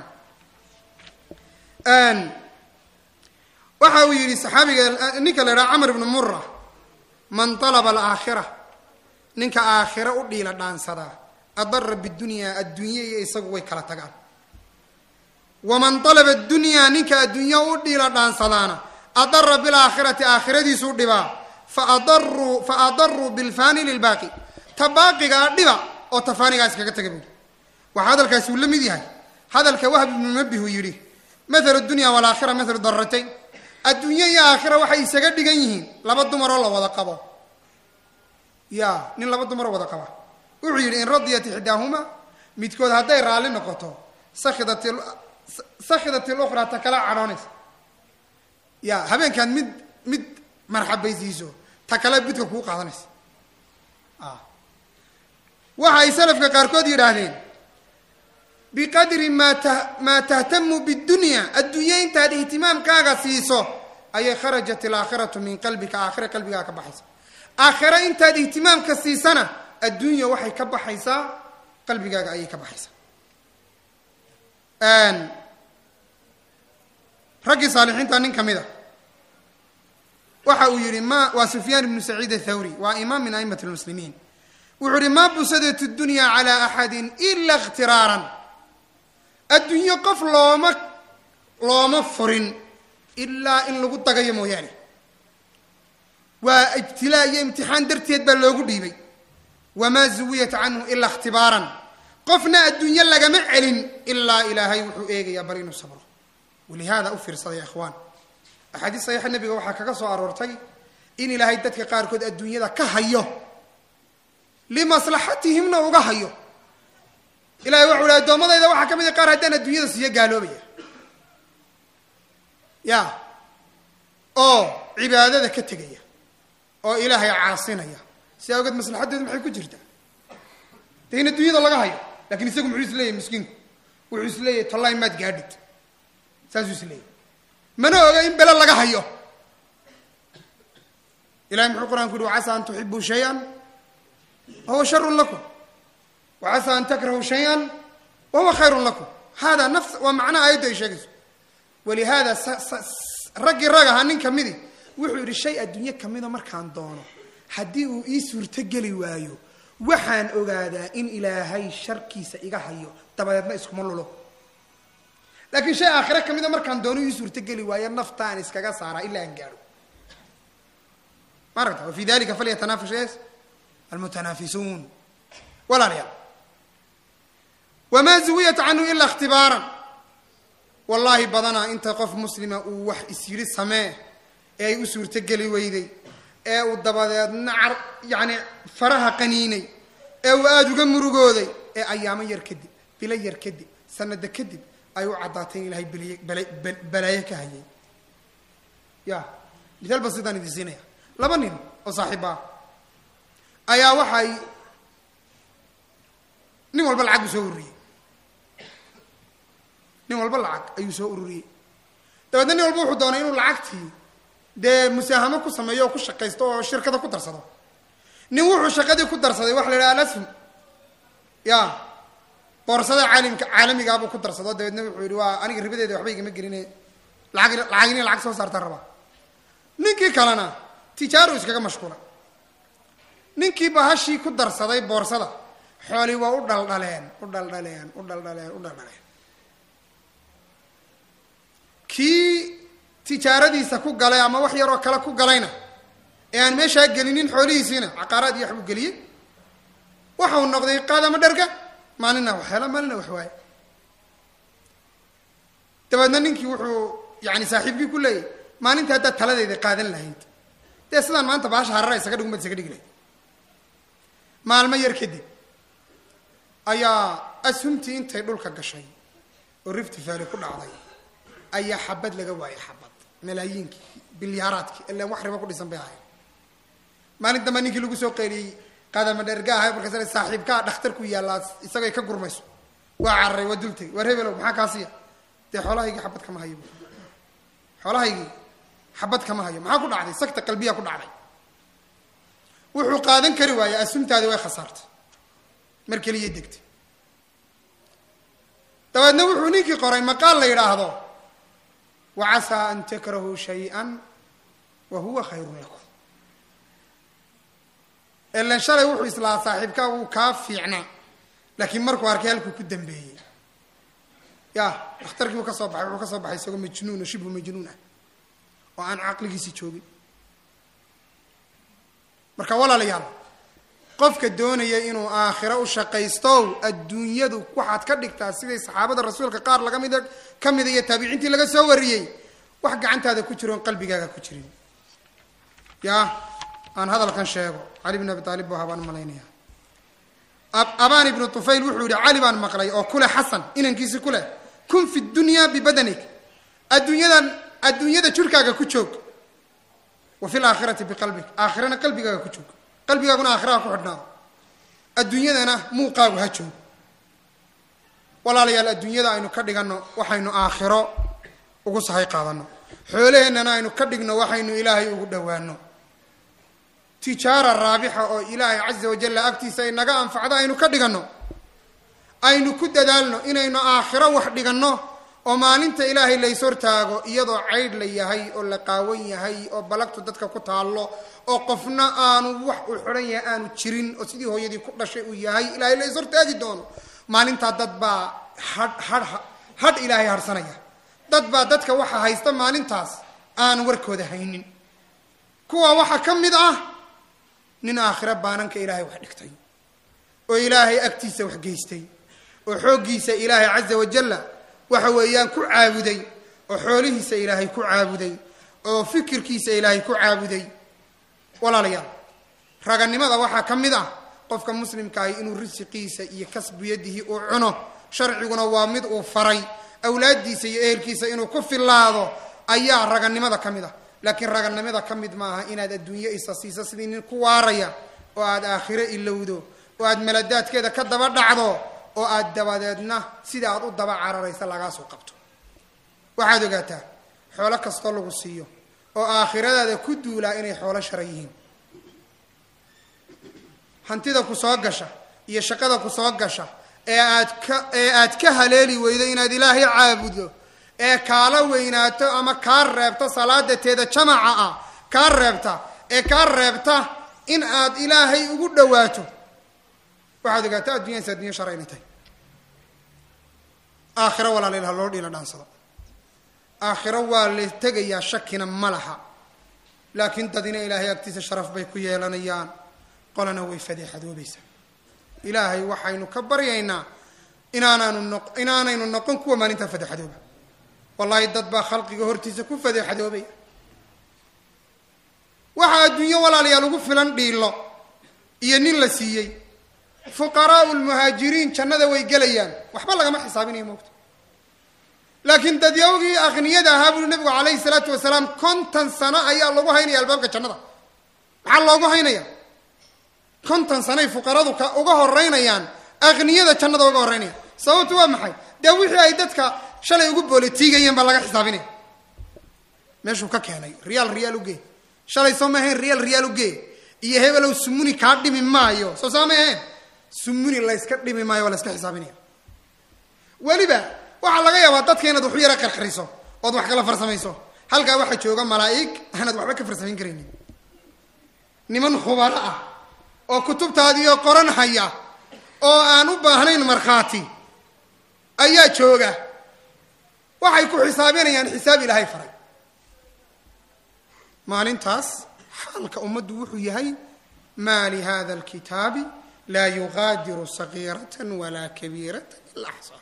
Speaker 1: waxa uu yidhi saxaabiga ninka la idhaha camr ibnu mura man alaba alaakhira ninka aakhira u dhiila dhaansadaa adara bidunya adduunye iyo isagu way kala tagaan waman alaba dunyaa ninka adduunya u dhiila dhaansadaana adara bilaakhirati aakhiradiisuu dhibaa faadaruu fa adaruu bilfani lilbaaqi ta baaqigaa dhiba oo tafaanigaa iskaga taga buuri waxaa hadalkaasi uu la mid yahay hadalka wahb ibnu mabih uu yidhi mathalu dunya walaakhira mathalu daratayn adduunye iyo aakhira waxay isaga dhigan yihiin laba dumaroo la wada qabo ya nin laba dumaroo wada qaba wuxuu yidhi in radiyat ixdaahuma midkood hadday raalli noqoto sakidat sakhidat ilukhraa ta kala cadhoonaysa ya habeenkaad mid mid marxabaysiiso ta kale bidka kuu qaadanaysa waxa ay salafka qaarkood yidhaahdeen biqadri maa ta maa tahtamu bidunya adduunye intaad ihtimaamkaaga siiso ayay kharajat alaakhiratu min qalbika aakhira qalbigaaga ka baxaysa aakhira intaad ihtimaamka siisana adduunya waxay ka baxaysaa qalbigaaga ayay ka baxaysaa raggii saalixiinta nin ka mid a waxa uu yihi ma waa sufyaan ibnu saciid athawri waa imaam min a'imat lmuslimiin wuxuu yihi ma busadat dunya calaa axadin ila ikhtiraaran adduunyo qof looma looma furin ilaa in lagu dagayo mooyaane waa ibtilaa iyo imtixaan darteed baa loogu dhiibay wamaa zuwiyat canhu ilaa ikhtibaaran qofna adduunyo lagama celin ilaa ilaahay wuxuu eegayaa bal inuu sabro walihaada u fiirsaday ikhwaan axaadiis saxiixa nebiga waxaa kaga soo aroortay in ilaahay dadka qaarkood adduunyada ka hayo limaslaxatihimna uga hayo ilahay waxau ihi addoommadayda waxaa ka mid a qaar haddaan adduunyada siiyo gaaloobaya ya oo cibaadada ka tegaya oo ilaahay caasinaya si awgeed maslaxadeedu maxay ku jirtaa de in adduunyada laga hayo lakin isagu muxuu isleeyahy miskiinku wuxuu isleeyahay tollahi maad gaadhid saasuu isleeyahy mana oga in bele laga hayo ilahay muxuu qur-aanku yihi wacasa an tuxibuu shay-an wahuwa sharun lakum wacasa an takrahu shay-an wahuwa khayrun lakum hada nafs waa macnaha aayaddu ay sheegayso walihaada raggii rag ahaa nin kamidi wuxuu yidhi shay adduunye kamida markaan doono haddii uu ii suurtogeli waayo waxaan ogaadaa in ilaahay sharkiisa iga hayo dabadeedna iskuma lulo laakiin shay aakhire kamida markaan doono ii suurtogeli waayo naftaan iskaga saaraa ilaa aan gaadho ma aragta wa fi dalika falyatanaafas es almutanaafisuun walaalayaal wamaa zuwiyat canhu ilaa ikhtibaaran wallaahi badanaa inta qof muslima uu wax isyidhi samee ee ay u suurtogeli weyday ee uu dabadeedna car yacni faraha qaniinay ee uu aada uga murugooday ee ayaamo yar kadib bilo yar kadib sanado kadib ay u caddaatay in ilahay beliy bala balaayo ka hayay ya misaal ba sidaan idin siinaya laba nin oo saaxiiba ah ayaa waxay nin walba lacag buu soo ururiyey nin walba lacag ayuu soo ururiyey dabeedna nin walba wuxuu doonay inuu lacagtii dee musaahamo ku sameeyo oo ku shaqaysto oo shirkada ku darsado nin wuxuu shaqadii ku darsaday waxa la yidhaha alasfum ya boorsada caalimka caalamigaabuu ku darsado dabeedna wuxuu yidhi waa aniga ribadeeda waxba igama geline lacag lacag inay lacag soo saartaan rabaa ninkii kalena tijaaru iskaga mashquulay ninkii bahashii ku darsaday boorsada xoolii waa u dhaldhaleen u dhaldhaleen u dhaldhaleen u dhaldhaleen kii tijaaradiisa ku galay ama wax yaroo kale ku galayna ee aan meeshaa gelinin xoolihiisiina caqaaraad iyo waxbuu geliyey waxa uu noqday qaadama dherga maalina wax hela maalina wax waaye dabeedna ninkii wuxuu yani saaxiibkii ku leeyahy maalinta haddaad taladeyda qaadan lahayd dee sidaan maanta baasha harara isaga dhigumad isaga dhigi lahayd maalmo yar kadib ayaa ashumtii intay dhulka gashay oo rifti valley ku dhacday ayaa xabad laga waayay xabad malaayiinkii bilyaaraadkii ilaan wax ribo ku dhisan bay ahayd maalin damba ninkii lagu soo qeyliyey qaadama dherga ahay markaas saaxiibkaa dhakhtarku yaallaa isagay ka gurmayso waa cararay waa dultay waar hebelow maxaa kaasiya dee xoolahaygii xabad kama hayo xoolahaygii xabad kama hayo maxaa ku dhacday sagta qalbiya ku dhacday wuxuu qaadan kari waayey asumtaadi way khasaartay mar keliya degtay dabeedna wuxuu ninkii qoray maqaal la yidhaahdo wacasaa an takrahuu shay-an wa huwa khayrun lakum ilan shalay wuxuu islaa saaxiibkaa wuu kaa fiicnaa laakiin markuu arkay halkuu ku dambeeyey ya dhakhtarkii uu ka soo baxay wuxuu ka soo baxay isagoo majnuun oo shibhu majnuun ah oo aan caqligiisi joogin marka walaalayaal qofka doonaya inuu aakhiro u shaqaystow adduunyadu waxaad ka dhigtaa siday saxaabada rasuulka qaar laga mid ka mida iyo taabiciintii laga soo wariyey wax gacantaada ku jiro oon qalbigaaga ku jirin ya aan hadalkan sheego cali bn abi aalib bu habaan malaynaya abaan ibnu tufayl wuxuu yihi cali baan maqlay oo kuleh xasan inankiisi kuleh kun fi dunya bibadanik adduunyadan adduunyada jirkaaga ku joog wa fi laakhirati biqalbik aakhirana qalbigaaga ku joog qalbigaaguna aakhiraha ku xidhnaado adduunyadana muuqaagu ha joog walaalayaal adduunyada aynu ka dhiganno waxaynu aakhiro ugu sahay qaadano xoolaheennana aynu ka dhigno waxaynu ilaahay ugu dhowaano tijaara raabixa oo ilaahay caza wajalla agtiisa ay naga anfacdo aynu ka dhiganno aynu ku dadaalno inaynu aakhiro wax dhiganno oo maalinta ilaahay lays hortaago iyadoo caydh la yahay oo la qaawan yahay oo balagtu dadka ku taallo oo qofna aanu wax uu xidhan yahay aanu jirin oo sidii hooyadii ku dhashay uu yahay ilaahay lays hortaagi doono maalintaa dad baa hadh hadh hadh ilaahay harsanaya dad baa dadka waxa haysta maalintaas aan warkooda haynin kuwa waxaa ka mid ah nin aakhiro baananka ilaahay wax dhigtay oo ilaahay agtiisa wax geystay oo xooggiisa ilaahay caza wajalla waxa weeyaan ku caabuday oo xoolihiisa ilaahay ku caabuday oo fikirkiisa ilaahay ku caabuday walaalayaal raganimada waxaa ka mid ah qofka muslimkaahi inuu risiqiisa iyo kasbiyadihi uu cuno sharciguna waa mid uu faray awlaaddiisa iyo ehelkiisa inuu ku fillaado ayaa raganimada ka mid ah laakiin raganimada ka mid maaha inaad adduunyo isa siiso sidii nin ku waaraya oo aad aakhiro ilowdo oo aad maladaadkeeda ka daba dhacdo oo aad dabadeedna sida aad u daba cararaysa lagaasoo qabto waxaad ogaataa xoolo kastoo lagu siiyo oo aakhiradaada ku duulaa inay xoolo shara yihiin hantida ku soo gasha iyo shaqada ku soo gasha ee aad ka ee aad ka haleeli weydo inaad ilaahay caabudo ee kaala weynaato ama kaa reebto salaadateeda jamaca ah kaa reebta ee kaa reebta in aad ilaahay ugu dhawaato waxaad ogaataa addunyadaas addunya shar inay tahay aakhiro walaalilha loo dhiila dhaansado aakhiro waa la tegayaa shakina ma laha laakiin dadina ilaahay agtiisa sharaf bay ku yeelanayaan qolana way fadeexadoobaysaa ilaahay waxaynu ka baryaynaa inaanaanu no inaanaynu noqon kuwa maalintaa fadeexadooba wallaahi dad baa khalqiga hortiisa ku fadeexadoobaya waxaa adduunyo walaalayaal ugu filan dhiilo iyo nin la siiyey fuqaraau lmuhaajiriin jannada way gelayaan waxba lagama xisaabinayo moogta laakiin dadyawgii akhniyada ahaa buuri nabigu calayhi salaatu wasalaam konton sano ayaa lagu haynaya albaabka jannada maxaa loogu haynaya konton sanoay fuqaradu ka uga horeynayaan akhniyada jannada uga horeynayaan sababtu waa maxay dee wixii ay dadka shalay ugu boolitiigayeen baa laga xisaabinaya meeshuu ka keenay riyaal riyaal ugee shalay soo ma ahayn riyaal riyaal ugee iyo hebelow sumuni kaa dhimi maayo soo saa may ahayn sumuni layska dhimi maayo waa layska xisaabinaya weliba waxaa laga yaabaa dadka inaad waxu yara qarxariso ood wax kala farsamayso halkaa waxaa jooga malaa'ig aanaad waxba ka farsamayn karaynin niman khubaro ah oo kutubtaadiioo qoran haya oo aan u baahnayn markhaati ayaa jooga waxay ku xisaabinayaan xisaab ilaahay faray maalintaas xaalka ummaddu wuxuu yahay maa lihada alkitaabi laa yugaadiru sagiiratan walaa kabiiratan ila axsaa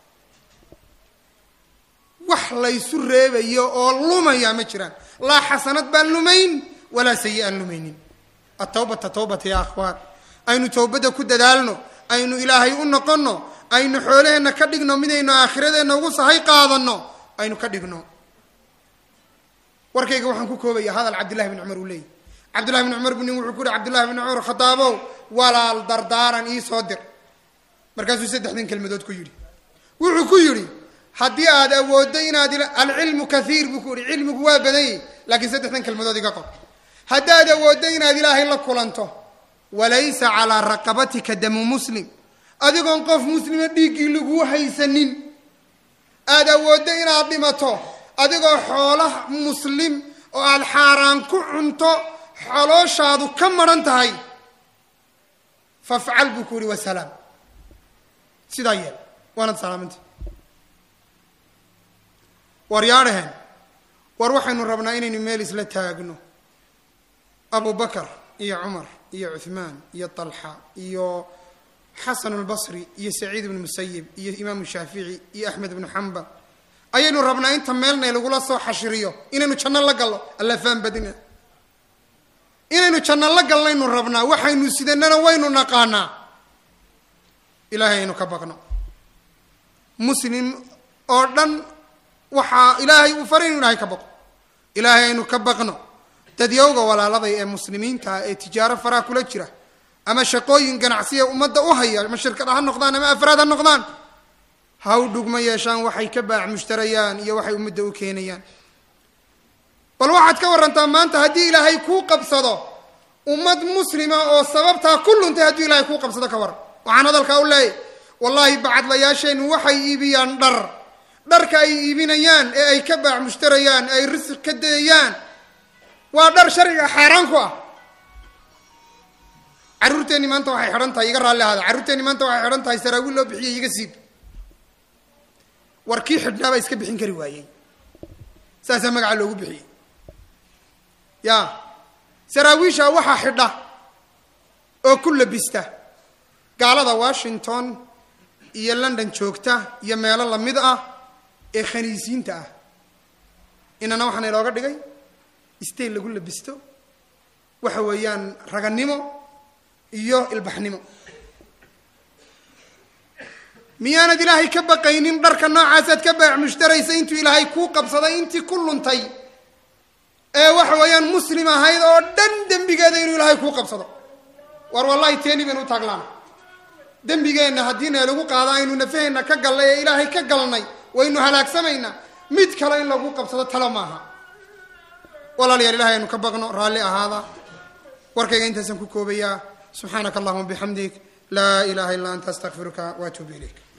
Speaker 1: wax laysu reebayo oo lumaya ma jiraan laa xasanad baan lumayn walaa sayi aan lumaynin atawbata tawbata ya akhwaan aynu towbadda ku dadaalno aynu ilaahay u noqonno aynu xoolaheenna ka dhigno midaynu aakhiradeenna ugu sahay qaadanno aynu ka dhigno warkayga waxaan ku koobaya hadal cabdillahi bn cumar uu leeyay cabdillahi bn cumar bu nin wuxuu ku yihi cabdillahi bn cumar khadaabow walaal dardaaran ii soo dir markaasuu saddexdan kelmadood ku yidhi wuxuu ku yidhi haddii aad awooddo inaad alcilmu kaiir buu ku yihi cilmigu waa badanyay laakiin saddexdan kelmadood iga qor haddaad awooddo inaad ilaahay la kulanto walaysa calaa raqabatika damu muslim adigoon qof muslima dhiiggii laguu haysanin aada awooddo inaad dhimato adigoo xoolaha muslim oo aada xaaraan ku cunto xolooshaadu ka maran tahay fafcal buu ku yihi wasalaam sidaa yeel waanad salaamanta war yaadhaheen war waxaynu rabnaa inaynu meel isla taagno abu bakar iyo cumar iyo cuhmaan iyo talxa iyo xasan albasri iyo saciid ibnu musayib iyo imaamu shaafici iyo axmed ibnu xambal ayaynu rabnaa inta meelnay lagula soo xashiriyo inaynu janno la gallo alla faan badina inaynu janno la galnaynu rabnaa waxaynu sidanana waynu naqaanaa ilaahay aynu ka baqno muslim oo dhan waxaa ilaahay uu faray inu ilaahay ka baqo ilaahay aynu ka baqno dadyowga walaaladay ee muslimiinta ah ee tijaaro faraha kula jira ama shaqooyin ganacsiya ummadda u haya ama shirkad ha noqdaan ama afraad ha noqdaan ha u dhugma yeeshaan waxay ka baac mushtarayaan iyo waxay ummadda u keenayaan bal waxaad ka warantaa maanta haddii ilaahay kuu qabsado ummad muslima oo sababtaa ku luntay hadduu ilaahay kuu qabsado ka waran waxaan hadalkaa u leeyahy wallaahi bacadlayaasheennu waxay iibiyaan dhar dharka ay iibinayaan ee ay ka baac mushtarayaan ee ay risiq ka dayayaan waa dhar sharciga xaaraan ku ah carruurteenni maanta waxay xidhan tahay iga raalli ahaada carruurteenni maanta waxay xidhan tahay saraawiil loo bixiyey iga siib war kii xidhnaabaa iska bixin kari waayey saasaa magaca loogu bixiyey ya saraawiisha waxaa xidha oo ku labista gaalada washington iyo london joogta iyo meelo lamid ah ee khaniisiinta ah inana waxaana ilooga dhigay stayl lagu labisto waxa weeyaan raganimo iyo ilbaxnimo miyaanad ilaahay ka baqaynin dharka noocaasaad ka baac mushtaraysa intuu ilaahay kuu qabsaday intii ku luntay ee waxa weeyaan muslim ahayd oo dhan dembigeeda inuu ilaahay kuu qabsado war wallahi teeni baynu u taaglaana dembigeenna haddiina lagu qaado aynu nafaheenna ka gallay ee ilaahay ka galnay waynu halaagsamaynaa mid kale in lagu qabsado talo maaha walaalayaal ilahay aynu ka baqno raalli ahaada warkayga intaasaan ku koobayaa subxaanaka allahuma bixamdik laa ilaha illa anta astaqfiruka waatuubu ilayk